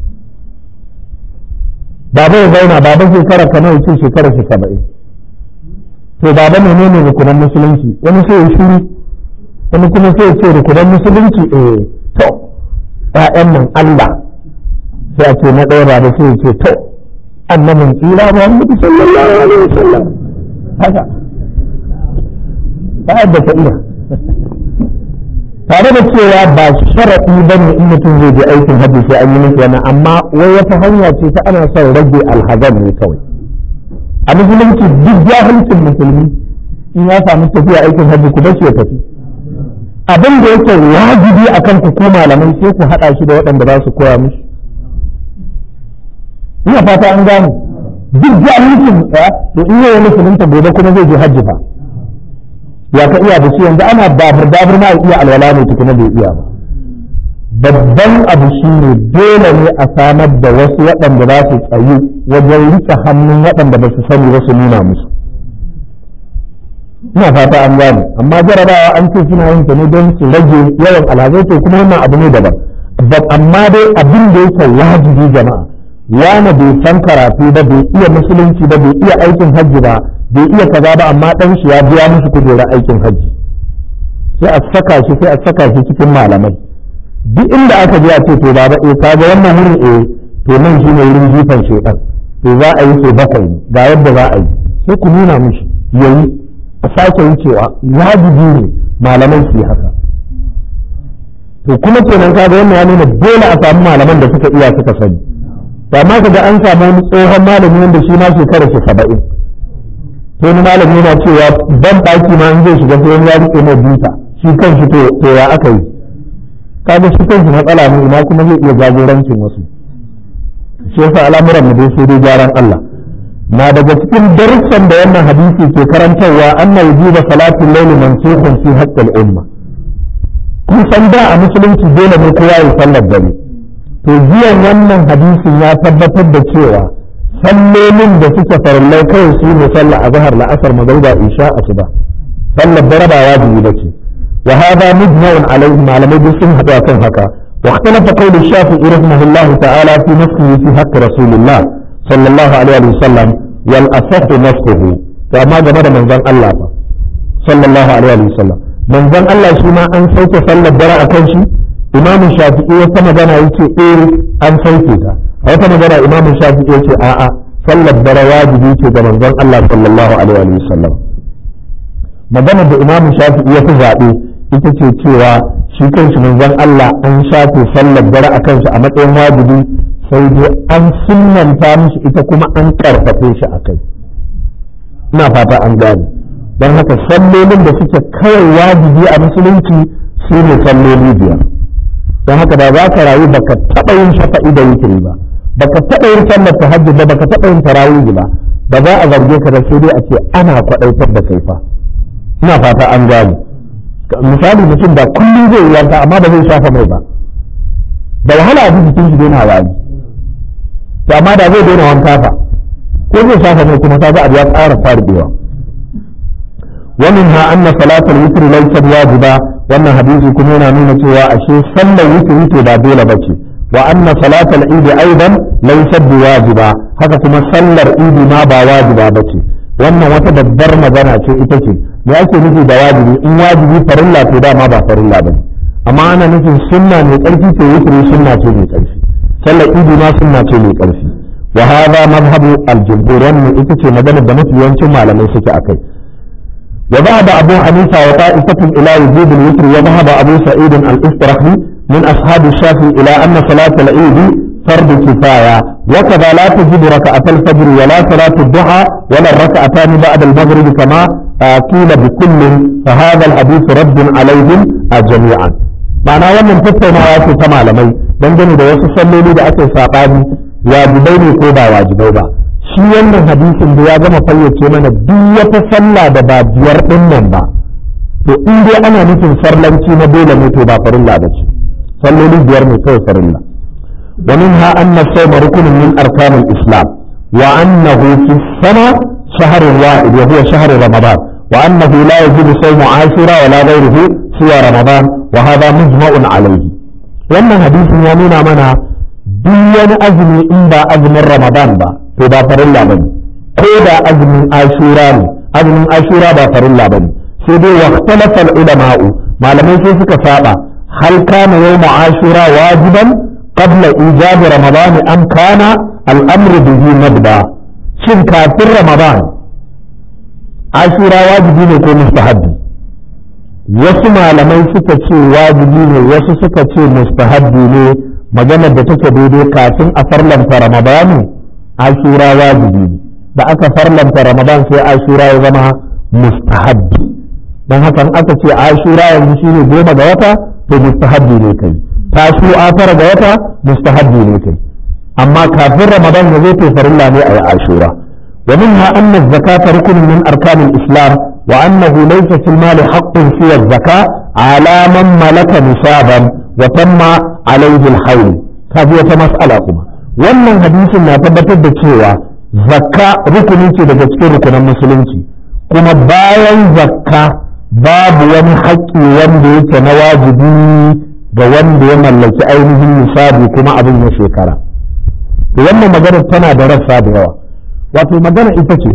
Speaker 1: baba ya zauna baba shekara ka nawa ce shekara shi saba'in to baba menene rukunan musulunci wani sai ya shiru wani kuma sai ya ce rukunan musulunci eh to ƴaƴan nan Allah sai a ce na ɗaya baba sai ya ce to annabin tsira Muhammadu sallallahu alaihi wasallam haka ba da ta iya tare da cewa ba sharaɗi ba ne in mutum zai je aikin hajji sai an yi miki wannan amma wai wata hanya ce ta ana son rage alhazan ne kawai a musulunci duk jahilcin musulmi in ya samu tafiya aikin hajji ku bace ya tafi abin da yake wajibi akan ku ko malamai sai ku haɗa shi da waɗanda za su koya mishi ina fata an gane duk jahilcin ya to in yayi musulunta gobe kuma zai je hajji fa ya ka iya da shi yanzu ana babur babur ma iya alwala ne tukuna bai iya ba babban abu shi ne dole ne a samar da wasu waɗanda za su tsayu wajen rike hannun waɗanda ba su sani ba su nuna musu ina fata an gane amma jarabawa an ce suna yin ta ne don su rage yawan alhazai to kuma wannan abu ne daban amma dai abin da yake wajibi jama'a wani bai san karatu ba bai iya musulunci ba bai iya aikin hajji ba bai iya kaza ba amma dan shi ya biya musu kujerar aikin hajji sai a saka shi sai a saka shi cikin malamai duk inda aka je a ce to baba eh ka ga wannan wurin eh to nan shine wurin jifan shedan to za a yi so bakwai ga yadda za a yi sai ku nuna mishi yayi a sake wucewa wajibi ne malamai su yi haka to kuma kenan kaga wannan ya nuna dole a samu malaman da suka iya suka sani ba ma kaga an samu wani tsohon malami wanda shi ma shekara shi saba'in to wani malami yana cewa ban ɗaki ma in zai shiga sai wani ya rike mai buta shi kan shi to ya aka yi kaga shi kan shi matsala ne ina kuma zai iya jagorancin wasu shi yasa al'amuran mu dai sai dai gyaran Allah na daga cikin darussan da wannan hadisi ke karantarwa anna wujuba salatul layli mansukhun fi haqqil umma kun san da a musulunci dole ne kowa ya sallar dare to jiyan wannan hadisin ya tabbatar da cewa sallolin da suke farallai kawai su ne sallar azhar la'asar magariba isha asuba sallar dare ba wajibi bace wa hada mujma'un alaihi malamai duk sun haɗu kan haka واختلف قول الشافعي رحمه الله تعالى في نفسه في حق رسول الله صلى الله عليه وسلم والأصح نفسه فما جمد من ذن الله صلى الله عليه وسلم من ذن الله شما أن سوك صلى الدراء كنشي إمام الشافعي وكما جنا يتي إيه أن سوكتا وكما جنا إمام الشافعي يتي آآ صلى الدراء واجب يتي من ذن الله صلى الله عليه وسلم magana da imam shafi'i ya fi zaɓe ita ce cewa shi kanshi manzon Allah an shafe sallar dare a kanshi a matsayin wajibi sai dai an sunnanta mishi ita kuma an karfafe shi a kai ina fata an gane don haka sallolin da suke kawai wajibi a musulunci su ne salloli biyar don haka da za ka rayu baka taɓa yin shafa'i da witiri ba baka taɓa yin sallar tahajjud ba baka taɓa yin tarawih ba ba za a zarge ka da sai dai a ce ana kwaɗaitar da kai fa ina fata an gane misali mutum da kullum zai yi wanka amma ba zai shafa mai ba da wahala a jikin shi daina wari to amma da zai daina wanka fa ko zai shafa mai kuma kaga abu ya ƙara farbewa ومنها أن صلاة الوتر ليست واجبة وأن حديث كمينا نونة وأشي صلى الوتر وتر بابولة بشي وأن صلاة العيد أيضا ليست بواجبة هذا كما صلى العيد ما بواجبة بشي wannan wata babbar magana ce ita ce me ake nufi da wajibi in wajibi farilla to dama ba farilla ba amma ana nufin sunna mai ƙarfi ce wutri sunna ce mai ƙarfi sallar idi ma sunna ce mai ƙarfi wa hadha madhhabu al-jumhur wannan ita ce maganar da mafi yawancin malamai suke akai وذهب أبو حنيفة وطائفة إلى وجوب الوتر وذهب أبو سعيد الاسترخي من أصحاب الشافعي إلى أن صلاة العيد فرض كفاية وكذا لا تجب ركعة الفجر ولا صلاة الضحى ولا الركعتان بعد المغرب كما قيل بكل فهذا الحديث رد عليهم جميعا معنى wannan tattaunawa ce ta malamai dangane da wasu salloli da ake saɓani wajibai ne ko ba wajibai ba shi wannan hadisin da ya gama fayyace mana duk wata sallah da ba biyar din nan ba to in dai ana nufin farlanci na dole ne to ba farilla ba ce salloli biyar ne kawai farilla ومنها أن الصوم ركن من أركان الإسلام وأنه في السنة شهر واحد وهو شهر رمضان وأنه لا يجب صوم عاشوراء ولا غيره سوى رمضان وهذا مجمع عليه وأن حديث يمين منا دين أزمي إن با أزم رمضان با تبا فرلا بني كودا أزم عاشوراء أزم عاشوراء با فرلا بني سيدي واختلف العلماء ما لم يسيسك سابا هل كان يوم عاشوراء واجبا قبل إيجاب رمضان أم كان الأمر به مبدا شن كافر رمضان عاشوراء واجبين يكون مستحبي wasu malamai suka ce wajibi ne wasu suka ce mustahabbi ne maganar da take daidai kafin a farlanta ramadanu ashura wajibi ne da aka farlanta ramadan sai ashura ya zama mustahabbi don haka aka ce ashura yanzu shine goma ga wata to mustahabbi ne kai tasu a fara ga wata mustahabbi ne kai amma kafin ramadan ya zo to farilla ne a yi ashura wa minha anna zakata rukun min arkanil islam wa annahu laysa fil mali haqqun fi az-zaka ala man malaka nisaban wa tamma alayhi al-hawl kaji wata mas'ala kuma wannan hadisin na tabbatar da cewa zakka rukuni ce daga cikin rukunan musulunci kuma bayan zakka babu wani haƙƙi wanda yake na wajibi ga wanda ya mallaki ainihin nisabi kuma abin ya shekara to wannan magana tana da rassa da yawa wato magana ita ce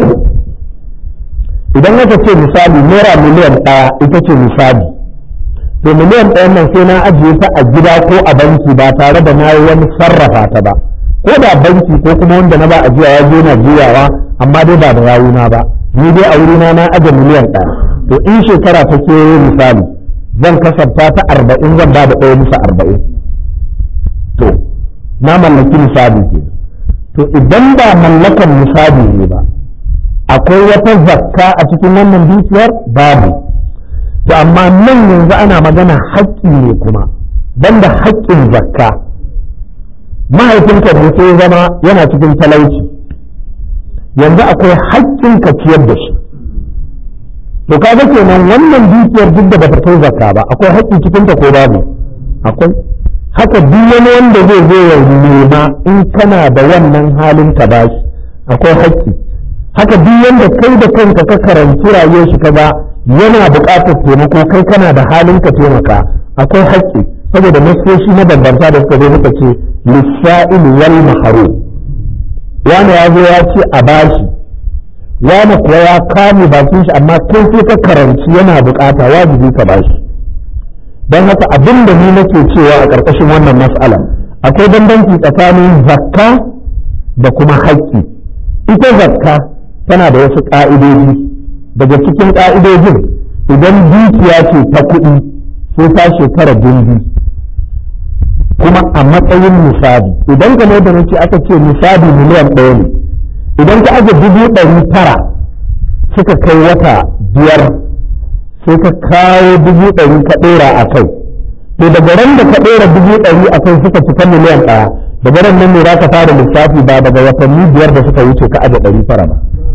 Speaker 1: idan aka ce misali naira miliyan ɗaya ita ce misali to miliyan ɗayan nan sai na ajiye ta a gida ko a banki ba tare da na yi wani sarrafa ta ba ko da banki ko kuma wanda na ba ajiya ya je na juyawa amma dai ba da yawuna ba ni dai a wurina na aje miliyan ɗaya to in shekara ta ke misali zan kasafta ta arba'in zan ba da ɗaya bisa arba'in to na mallaki misali ke to idan ba mallakan misali ne ba akwai wata zakka a cikin wannan dukiyar babu to amma nan yanzu ana magana haƙƙi ne kuma banda haƙƙin zakka mahaifinka ne sai zama yana cikin talauci yanzu akwai haƙƙin ka ciyar da shi to kaga kenan wannan dukiyar duk da bata kai zakka ba akwai haƙƙi cikin ta ko babu akwai haka duk wani wanda zai zo ya nema in kana da wannan halin ka bashi akwai haƙƙi haka duk wanda kai da kanka ka karanci rayuwar shi kaga yana buƙatar taimako kai kana da halin ka taimaka akwai haƙƙi saboda nasoshi na bambanta da suka zo suka ce lissa'il wal mahru wani ya zo ya ce a bashi wani kuwa ya kame bakin shi amma kai sai ka karanci yana buƙata wajibi ka bashi don haka abin da ni nake cewa a ƙarƙashin wannan mas'ala akwai bambanci tsakanin zakka da kuma haƙƙi ita zakka tana da wasu ƙa'idoji daga cikin ƙa'idojin idan dukiya ce ta kuɗi sai ta shekara dindi kuma a matsayin misali idan game da nace aka ce misali miliyan ɗaya ne idan ka aje dubu ɗari tara suka kai wata biyar sai ka kawo dubu ɗari ka ɗora a kai to daga ran da ka ɗora dubu ɗari a kai suka cika miliyan ɗaya daga ran nan ne za ka fara lissafi ba daga watanni biyar da suka wuce ka aje ɗari tara ba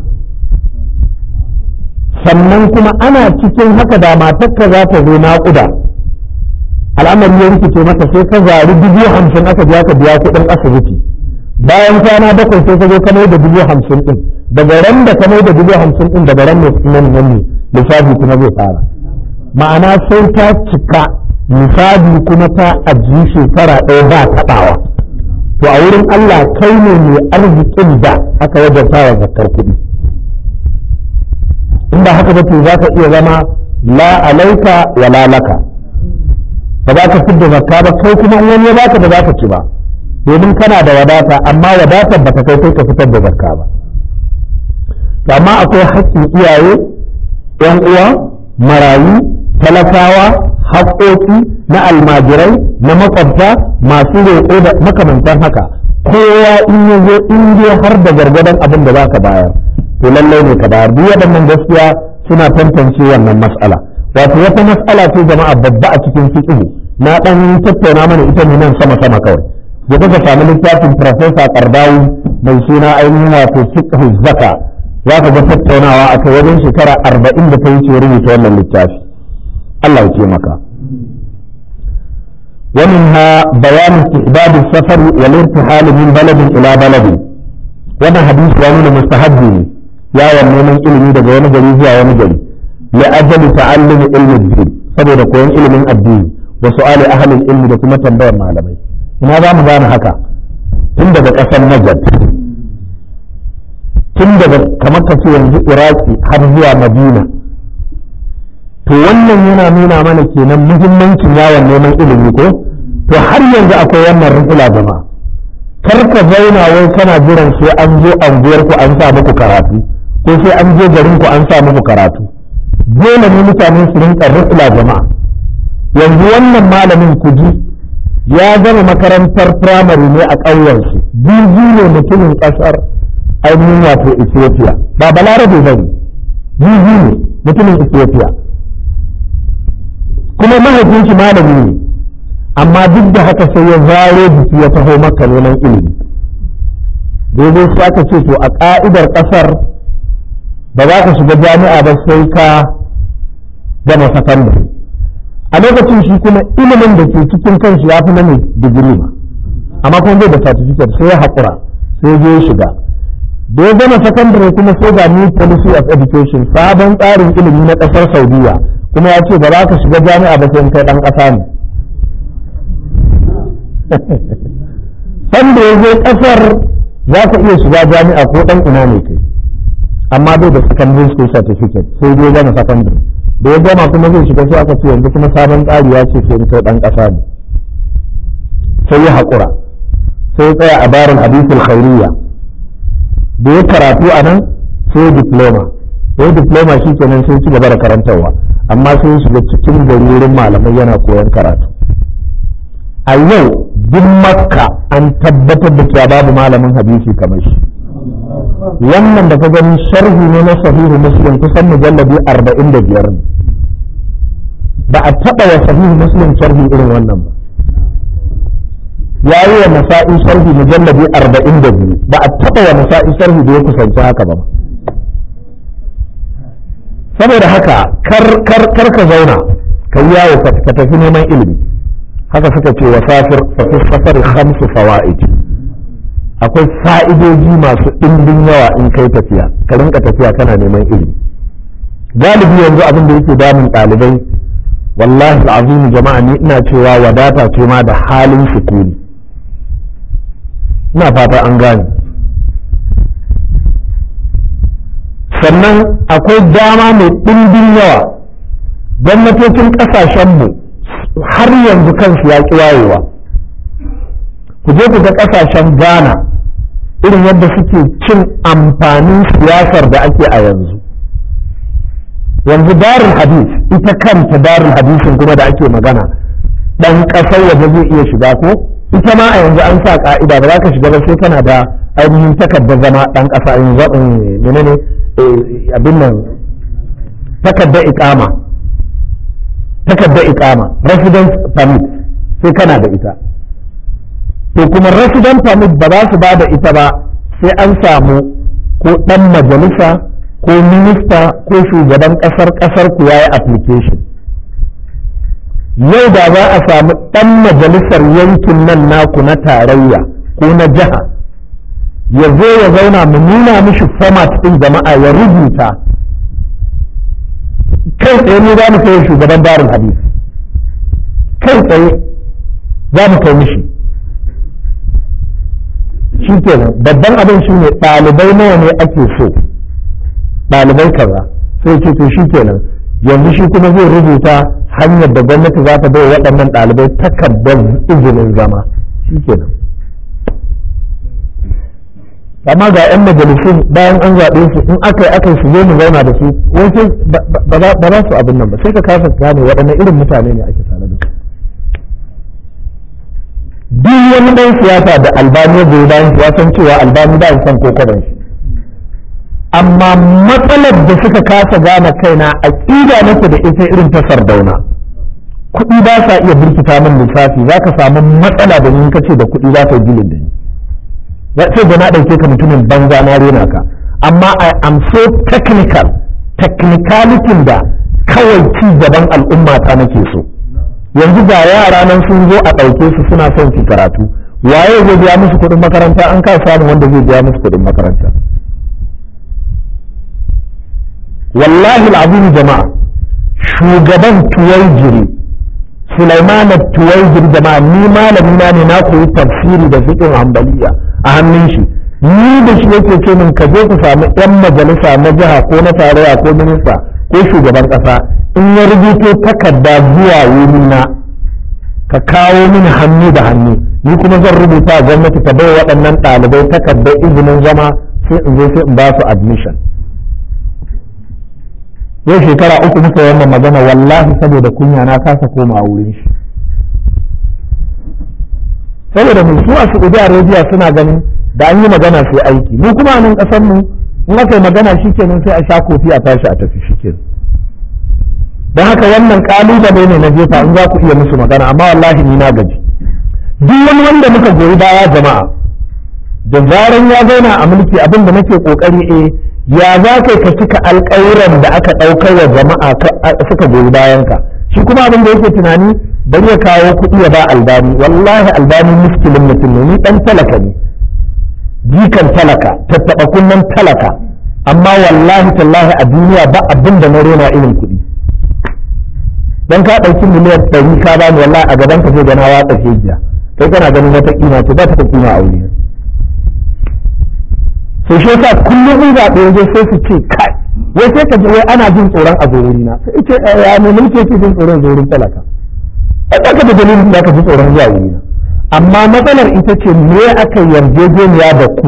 Speaker 1: sannan kuma ana cikin haka da matarka za ta zo naƙuda al'amari ya rikice mata sai ka zari dubu hamsin aka biya ka biya kuɗin asibiti bayan kwana bakwai sai ka zo ka mai da dubu hamsin ɗin daga ran da ka mai da dubu hamsin ɗin daga ran nan nan ne lissafi kuma zai fara ma'ana sai ta cika misali kuma ta ajiye shekara ɗaya ba taɓawa to a wurin Allah kai ne mai arzikin da aka wajabta wa zakar kuɗi in ba haka ba to za ka iya zama la alaika wa la laka ba za ka fidda zakka ba kai kuma in wani ya baka ba za ka ci ba domin kana da wadata amma wadatar ba ta kai kai ka fitar da zakka ba amma akwai haƙƙin iyaye ‘yan uwa marayu talakawa haƙoƙi na almajirai na makwabta masu roƙo da makamantan haka kowa in ya zo in je har da gargadon abin da za ka bayar to lallai ne ka bayar duk waɗannan gaskiya suna tantance wannan mas'ala wato wata mas'ala ce jama'a babba a cikin fiqh na dan tattauna mana ita ne nan sama sama kawai da kuka samu littafin professor Qardawi mai suna ainihin wato fiqh zaka za ka ga tattaunawa a kai wajen shekara arba'in da ta wuce rubuta wannan littafi Allah ya ce maka ومنها بيان استحباب السفر والارتحال من بلد إلى بلد وانا حديث وانون مستحب يا ونومن علمي daga wani gari zuwa wani gari لأجل تعلم علم الدين saboda koyon ilimin addini wa su'ali ahlul ilmi da kuma tambayar malamai ina za mu gane haka tun daga ƙasar Najd tun daga kamar ka ce yanzu Iraki har zuwa Madina to wannan yana nuna mana kenan muhimmancin yawon neman ilimi ko to har yanzu akwai wannan rufula jama'a kar ka zauna wai kana jiran sai an zo anguwar ku an sa muku karatu ko sai an je garin ku an sa muku karatu dole ne mutane su rinka rufula jama'a yanzu wannan malamin ku ji ya gama makarantar firamare ne a ƙauyensu jirgi ne mutumin ƙasar ainihin wato ethiopia ba balarabe ba ne jirgi ne mutumin ethiopia kuma mahaifin shi malami ne amma duk da haka sai ya zaro jiki ya taho maka neman ilimi daidai sai aka ce to a ka'idar kasar ba za ka shiga jami'a ba sai ka gama sakandare a lokacin shi kuma ilimin da ke cikin kanshi ya fi na mai digiri ma amma kuma zai da certificate sai ya haƙura sai ya je ya shiga da ya gama sakandare kuma sai ga new policy of education sabon tsarin ilimi na ƙasar saudiya kuma ya ce ba za ka shiga jami'a ba sai kai ɗan ƙasa ne sanda ya je ƙasar za ka iya shiga jami'a ko ɗan ina ne kai amma bai da secondary school certificate sai dai gama secondary da ya gama kuma zai shiga sai aka ce yanzu kuma sabon tsari ya ce sai kai ɗan ƙasa ne sai ya haƙura sai ya tsaya a barin hadisul khairiyya da ya karatu a nan sai diploma sai diploma shi kenan sai ci gaba da karantarwa amma sai shiga cikin gari wurin malamai yana koyon karatu a yau duk makka an tabbatar da cewa babu malamin hadisi kamar shi wannan da ka gani sharhi ne na sahihu muslim kusan mujalladi arba'in da biyar ne ba a taɓa wa sahihu muslim sharhi irin wannan ba ya yi wa nasa'i sharhi mujalladi arba'in da biyu ba a taɓa wa nasa'i sharhi da ya kusanci haka ba saboda haka kar ka zauna ka yi yawo ka tafi neman ilimi haka suka ce wa safir fa fi safar khamsu fawaid akwai fa'idoji masu ɗimbin yawa in kai tafiya ka rinka tafiya kana neman ilimi galibi yanzu abin da yake damun ɗalibai wallahi al'azimi jama'a ni ina cewa wadata ce ma da halin sukuni ina fata an gane sannan akwai dama mai ɗimbin yawa gwamnatocin ƙasashenmu har yanzu kansu ya ƙi wayewa ku je ku ga ƙasashen ghana irin yadda suke cin amfanin siyasar da ake a yanzu yanzu darul hadis ita kanta darul hadisin kuma da ake magana ɗan ƙasar waje zai iya shiga ko ita ma a yanzu an sa ƙa'ida ba za ka shiga ba sai kana da ainihin takardar zama ɗan ƙasa yanzu menene abin nan takardar iƙama takardar iƙama residence permit sai kana da ita to kuma resident permit ba za su ba da ita ba sai an samu ko ɗan majalisa ko minista ko shugaban ƙasar ƙasar ku yayi application yau da za a samu ɗan majalisar yankin nan naku na tarayya ko na jiha ya zo ya zauna mu nuna mishi format ɗin jama'a ya rubuta kai tsaye ne za mu kai shugaban darul hadis kai tsaye za mu kai mishi shi kenan babban abin shi ne ɗalibai nawa ne ake so ɗalibai kaza sai ce to shi kenan yanzu shi kuma zai rubuta hanyar da gwamnati za ta bai waɗannan ɗalibai takardar izinin zama shi kenan amma ga 'yan majalisun bayan an zaɓe su in aka yi aka yi su zo mu zauna da su wai ba za su abin nan ba sai ka kasa gane waɗanne irin mutane ne ake tare da su duk wani ɗan siyasa da albani ya goyi bayan ya san cewa albani ba san ko kwaban shi amma matsalar da suka kasa gane kaina aƙida nake da ita irin ta sardauna kuɗi ba sa iya birkita min lissafi za ka samu matsala da ni kace da kuɗi za ka yi gilin da ni ya ce da na ɗauke ka mutumin banza na rena ka amma I am so technical technicalitin da kawai ci gaban al'umma ta nake so yanzu ga yara nan sun zo a ɗauke su suna son su karatu waye zai biya musu kuɗin makaranta an ka samu wanda zai biya musu kuɗin makaranta wallahi al'azim jama'a shugaban tuwaijiri Sulaiman tuwaijiri jama'a ni malami na ne na koyi tafsiri da fiqh hanbaliya a hannun shi ni da shi yake ce min ka je ku samu yan majalisa na jiha ko na tarayya ko minista ko shugaban kasa in ya rubuto takarda zuwa wurina ka kawo mini hannu da hannu ni kuma zan rubuta gwamnati ta bai waɗannan ɗalibai takardar izinin zama sai in zo sai in ba su admission yau shekara uku muka yi wannan magana wallahi saboda kunya na kasa koma a wurin shi saboda mu su a Saudi Arabia suna ganin da an yi magana sai aiki mu kuma a nan ƙasar mu in aka yi magana shikenan sai a sha kofi a tashi a tafi shikenan don haka wannan kalubale ne na jefa in za ku iya musu magana amma wallahi ni na gaji duk wani wanda muka goyi baya jama'a da zaran ya zauna a mulki abin da nake kokari eh ya za kai ka cika alƙawuran da aka ɗaukar wa jama'a suka goyi bayan ka shi kuma abin da yake tunani bari ya kawo kuɗi ya ba albani wallahi albani muskilin mutum ne ni ɗan talaka ne jikan talaka tattaɓa kunnen talaka amma wallahi tallahi a duniya ba abin da na rena irin kuɗi dan ka ɗauki miliyan ɗari ka bani wallahi a gaban ka zai gana watsa jiya kai kana ganin wata kima ce ba ta ta kima a wuri sai shi yasa kullum in zaɓe waje sai su ce kai wai sai ka ji wai ana jin tsoron a zori na sai ce ya ne mulki yake jin tsoron zorin talaka ai ba ka da dalilin da ka ji tsoron zuwa wuri na amma matsalar ita ce me aka yarjejeniya da ku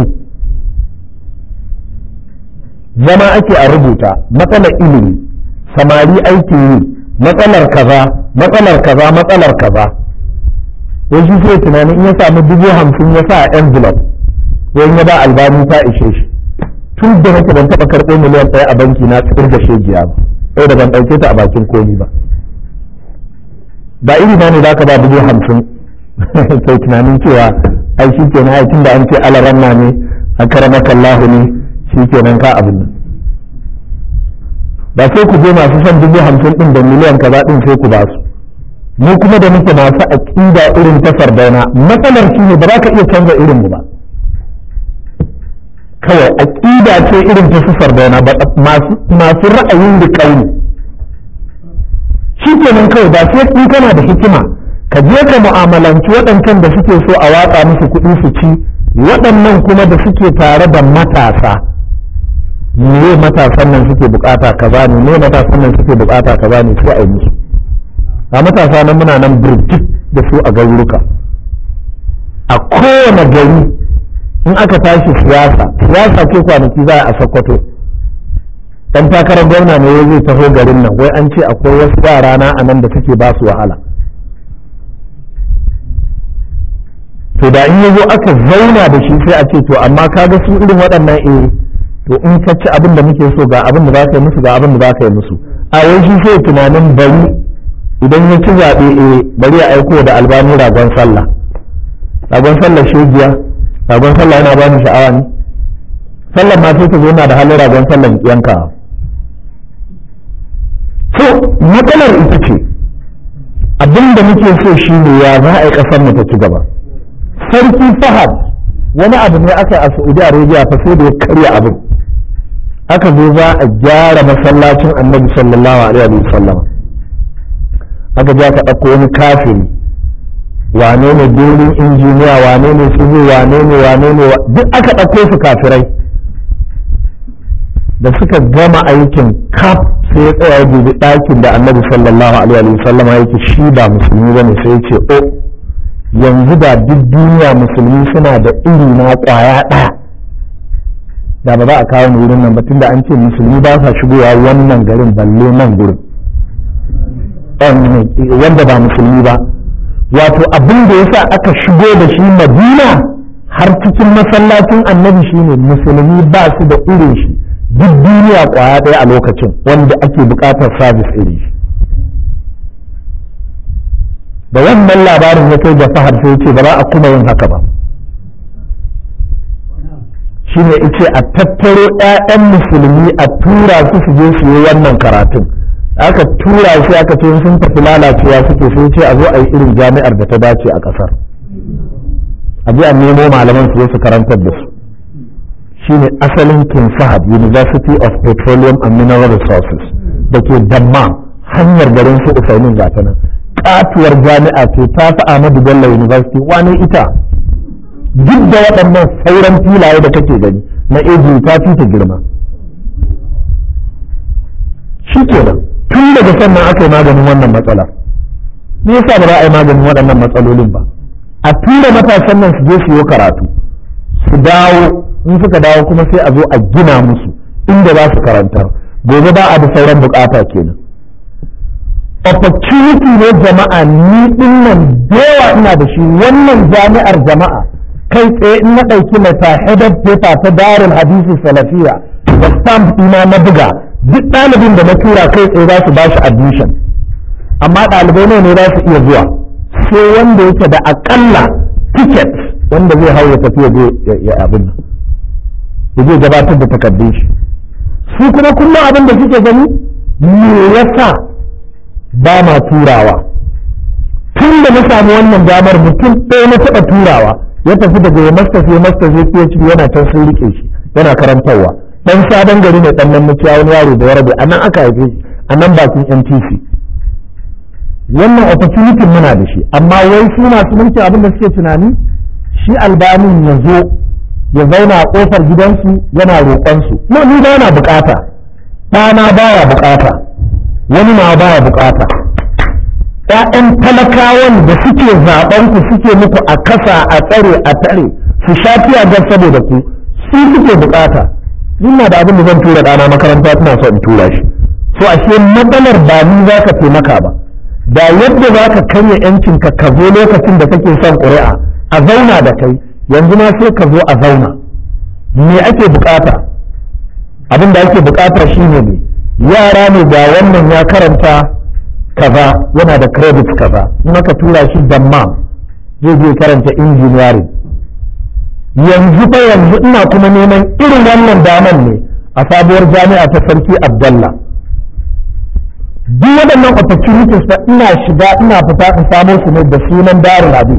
Speaker 1: zama ake a rubuta matsalar ilimi samari aikin yi matsalar kaza matsalar kaza matsalar kaza wai shi sai tunanin in ya samu dubu hamsin ya sa a envelope wai ya ba albani ta ishe shi tun da nake ban taɓa karɓo miliyan ɗaya a banki na tsirin da shegiya ba sai da ban ɗauke ta a bakin komi ba ba iri na ne za ka ba dubu hamsin kai tunanin cewa ai shi ke na tun da an ce alaramma ne a karamakallahu ne shi ke nan ka abin nan ba sai ku je masu son dubu hamsin ɗin da miliyan kaza ɗin sai ku ba su mu kuma da muke masu aƙida irin ta sardauna matsalar shi ne ba za ka iya canza irin mu ba kawai aƙida ce irin ta su sardauna ba masu ra'ayin da ƙauni shi kenan kawai ba sai in kana da hikima ka je ka mu'amalanci waɗancan da suke so a watsa musu kuɗi su ci waɗannan kuma da suke tare da matasa me matasan nan suke bukata kaza ne me matasan nan suke bukata kaza ne sai a yi musu a matasa nan muna nan birjik da su a garuruka a kowane gari in aka tashi siyasa siyasa ce kwanaki za a sokoto dan takarar gwamna ne zai taho garin nan wai an ce akwai wasu yara na a nan da suke ba su wahala to da in yazo aka zauna da shi sai a ce to amma kaga su irin waɗannan eh to in ka ci abin da muke so ga abin da za ka yi musu ga abin da za ka yi musu a wai shi sai tunanin bari idan ya ci zaɓe eh bari ya aiko da albani ragon sallah ragon sallah shegiya ragon sallah yana ba ni sha'awa ne sallah ma sai ta zo na da halin ragon sallah yanka so matsalar ita ce abin da muke so shi ne ya za a yi ƙasar mu ta ci gaba sarki fahad wani abu ne aka a saudi arabia fa sai da ya karya abin aka zo za a gyara masallacin annabi sallallahu alaihi wa sallam aka ja ka ɗauko wani kafiri wane ne birnin injiniya wane ne su wane ne wane ne duk aka ɗauko su kafirai da suka gama aikin kaf sai ya tsaya ya dubi ɗakin da annabi sallallahu alaihi wa sallam yake shi ba musulmi bane sai ya ce o yanzu da duk duniya musulmi suna da iri na ƙwaya ɗaya da ba za a kawo ni wurin nan ba tunda an ce musulmi ba sa shigowa wannan garin balle nan gurin wanda ba musulmi ba wato abin da yasa aka shigo da shi madina har cikin masallacin annabi shine musulmi ba su da irin shi duk duniya kwaya ɗaya a lokacin wanda ake buƙatar sabis irin shi da wannan labarin ya kai da fahar sai ce ba za a kuma yin haka ba shine ice a tattaro 'ya'yan musulmi a tura su su je su yi wannan karatun aka tura shi aka ce sun tafi lalacewa suke sai ce a zo a yi irin jami'ar da ta dace a ƙasar a je a nemo malaman su su karantar da su shine asalin king fahad university of petroleum and mineral resources da ke damma hanyar garin su usaimin gata nan katuwar jami'a ce ta fi ahmadu bello university wani ita duk da waɗannan sauran filaye da kake gani na eji ta fi ta girma shi kenan tun daga sannan aka yi maganin wannan matsala me yasa ba za a yi maganin waɗannan matsalolin ba a tura matasan nan su je su yi karatu su dawo in suka dawo kuma sai a zo a gina musu inda za su karantar gobe ba a da sauran bukata kenan opportunity ne jama'a ni din nan yawa ina da shi wannan jami'ar jama'a kai tsaye in na ɗauki mata headed paper ta darin hadisi salafiya da stamp ina na buga duk ɗalibin da na tura kai tsaye za su ba shi admission amma ɗalibai ne za su iya zuwa sai wanda yake da akalla ticket wanda zai hau ya tafi ya abin nan ya je gabatar da takardun shi su kuma kullum abin da suke gani me yasa ba ma turawa tun da na samu wannan damar mutum ɗaya na taɓa turawa ya tafi daga ya masters ya masters ya PhD yana can sun rike shi yana karantarwa dan sabon gari ne dan nan muciya wani yaro da ya rabe a nan aka haife shi a nan bakin NTC wannan opportunity muna da shi amma wai su masu mulki abin da suke tunani shi albanin ya zo ya zauna a kofar gidansu yana roƙonsu no ni ba na bukata ɗana baya bukata wani ma baya bukata ‘ya'yan talakawan da suke zaɓen ku suke muku a kasa a tsare a tare su sha ga saboda ku su suke bukata ina da abin da zan tura ɗana makaranta ina so in tura shi so ashe matsalar ba ni za ka taimaka ba da yadda za ka karya yancin ka ka zo lokacin da kake son ƙuri'a a zauna da kai yanzu ma sai ka zo a zauna me ake bukata abin da ake bukata shine ne yara ne ga wannan ya karanta kaza yana da credit kaza in aka tura shi damma zai je karanta engineering yanzu fa yanzu ina kuma neman irin wannan daman ne a sabuwar jami'a ta sarki abdallah duk waɗannan opportunities fa ina shiga ina fita in samo su ne da sunan darin hadis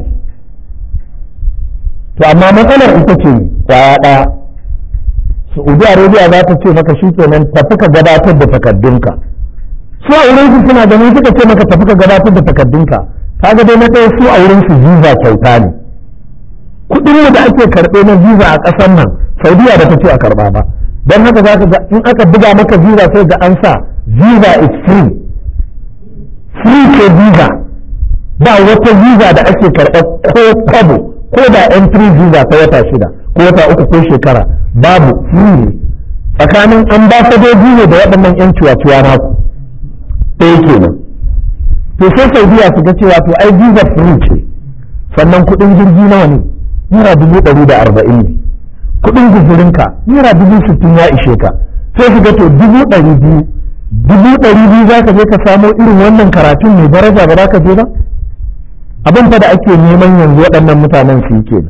Speaker 1: to amma matsalar ita ce kwaya ɗaya saudi arabia za ta ce maka shi kenan tafi ka gabatar da takaddunka su a wurin su suna ganin suka ce maka tafi ka gabatar da takaddunka kaga dai na ɗaya su a wurin su visa kyauta ne kuɗin da ake karɓe na visa a ƙasar nan saudiya da ta ce a karɓa ba don haka za ka ga in aka buga maka visa sai ga an sa visa is free free ce visa ba wata visa da ake karɓa ko kwabo ko da entry visa ta wata shida ko wata uku ko shekara babu free ne tsakanin ambasadoji ne da waɗannan 'yan ciwa-ciwa naku ɗaya kenan to sai saudiya su ga cewa to ai visa free ce sannan kuɗin jirgi nawa ne naira dubu ɗari da arba'in ne kuɗin guzurinka naira dubu sittin ya ishe ka sai su ga to dubu ɗari biyu dubu ɗari biyu za ka je ka samo irin wannan karatun mai daraja ba za ka je ba abin fa da ake neman yanzu waɗannan mutanen su yi kenan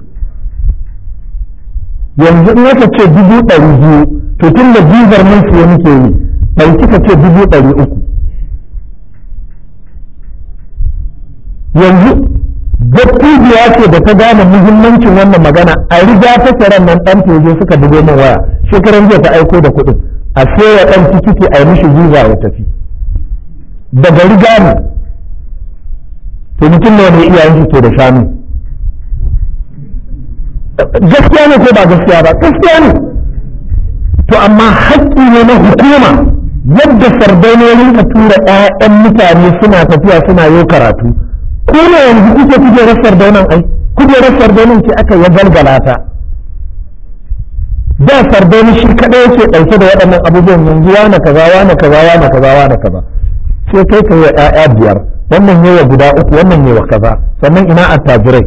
Speaker 1: yanzu in aka ce dubu ɗari biyu to tun da bizar mun siya muke yi ɗauki ka ce dubu ɗari uku yanzu dattijuwa ce da ta gane muhimmancin wannan magana a riga ta kiran nan ɗan teje suka bugo min waya shekaran jiya ta aiko da kuɗin a ya ɗan tikiti a yi mishi visa ya tafi daga riga ne to mutum ne wani iyayen shi ke da shanu gaskiya ne ko ba gaskiya ba gaskiya ne to amma haƙƙi ne na hukuma yadda sardainonin ka tura 'ya'yan mutane suna tafiya suna yau karatu ko ne yanzu kuke kujerar sardaunan ai kujerar sardaunan ce aka ya galgala ta da sardoni shi kadai yake ɗauke da waɗannan abubuwan yanzu wane kaza wane kaza wane kaza wane kaza sai kai ka yi wa ƴaƴa biyar wannan yawa guda uku wannan yawa kaza sannan ina attajirai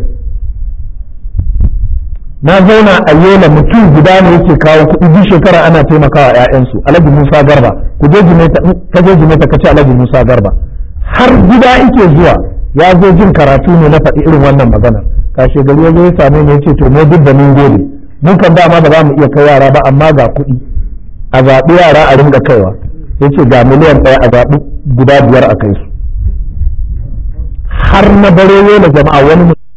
Speaker 1: na zauna a yola mutum guda ne yake kawo kuɗi duk shekara ana taimakawa ƴaƴansu alhaji musa garba ku je jimeta ka je jimeta ka ce alhaji musa garba har gida yake zuwa ya zo jin karatu ne na faɗi irin wannan maganar kashe gari ya zo ya same ni ya ce to mu duk da mun gode mun kan dama ba za mu iya kai yara ba amma ga kuɗi a zaɓi yara a ringa kaiwa ya ce ga miliyan ɗaya a zaɓi guda biyar a kai su har na bare na jama'a wani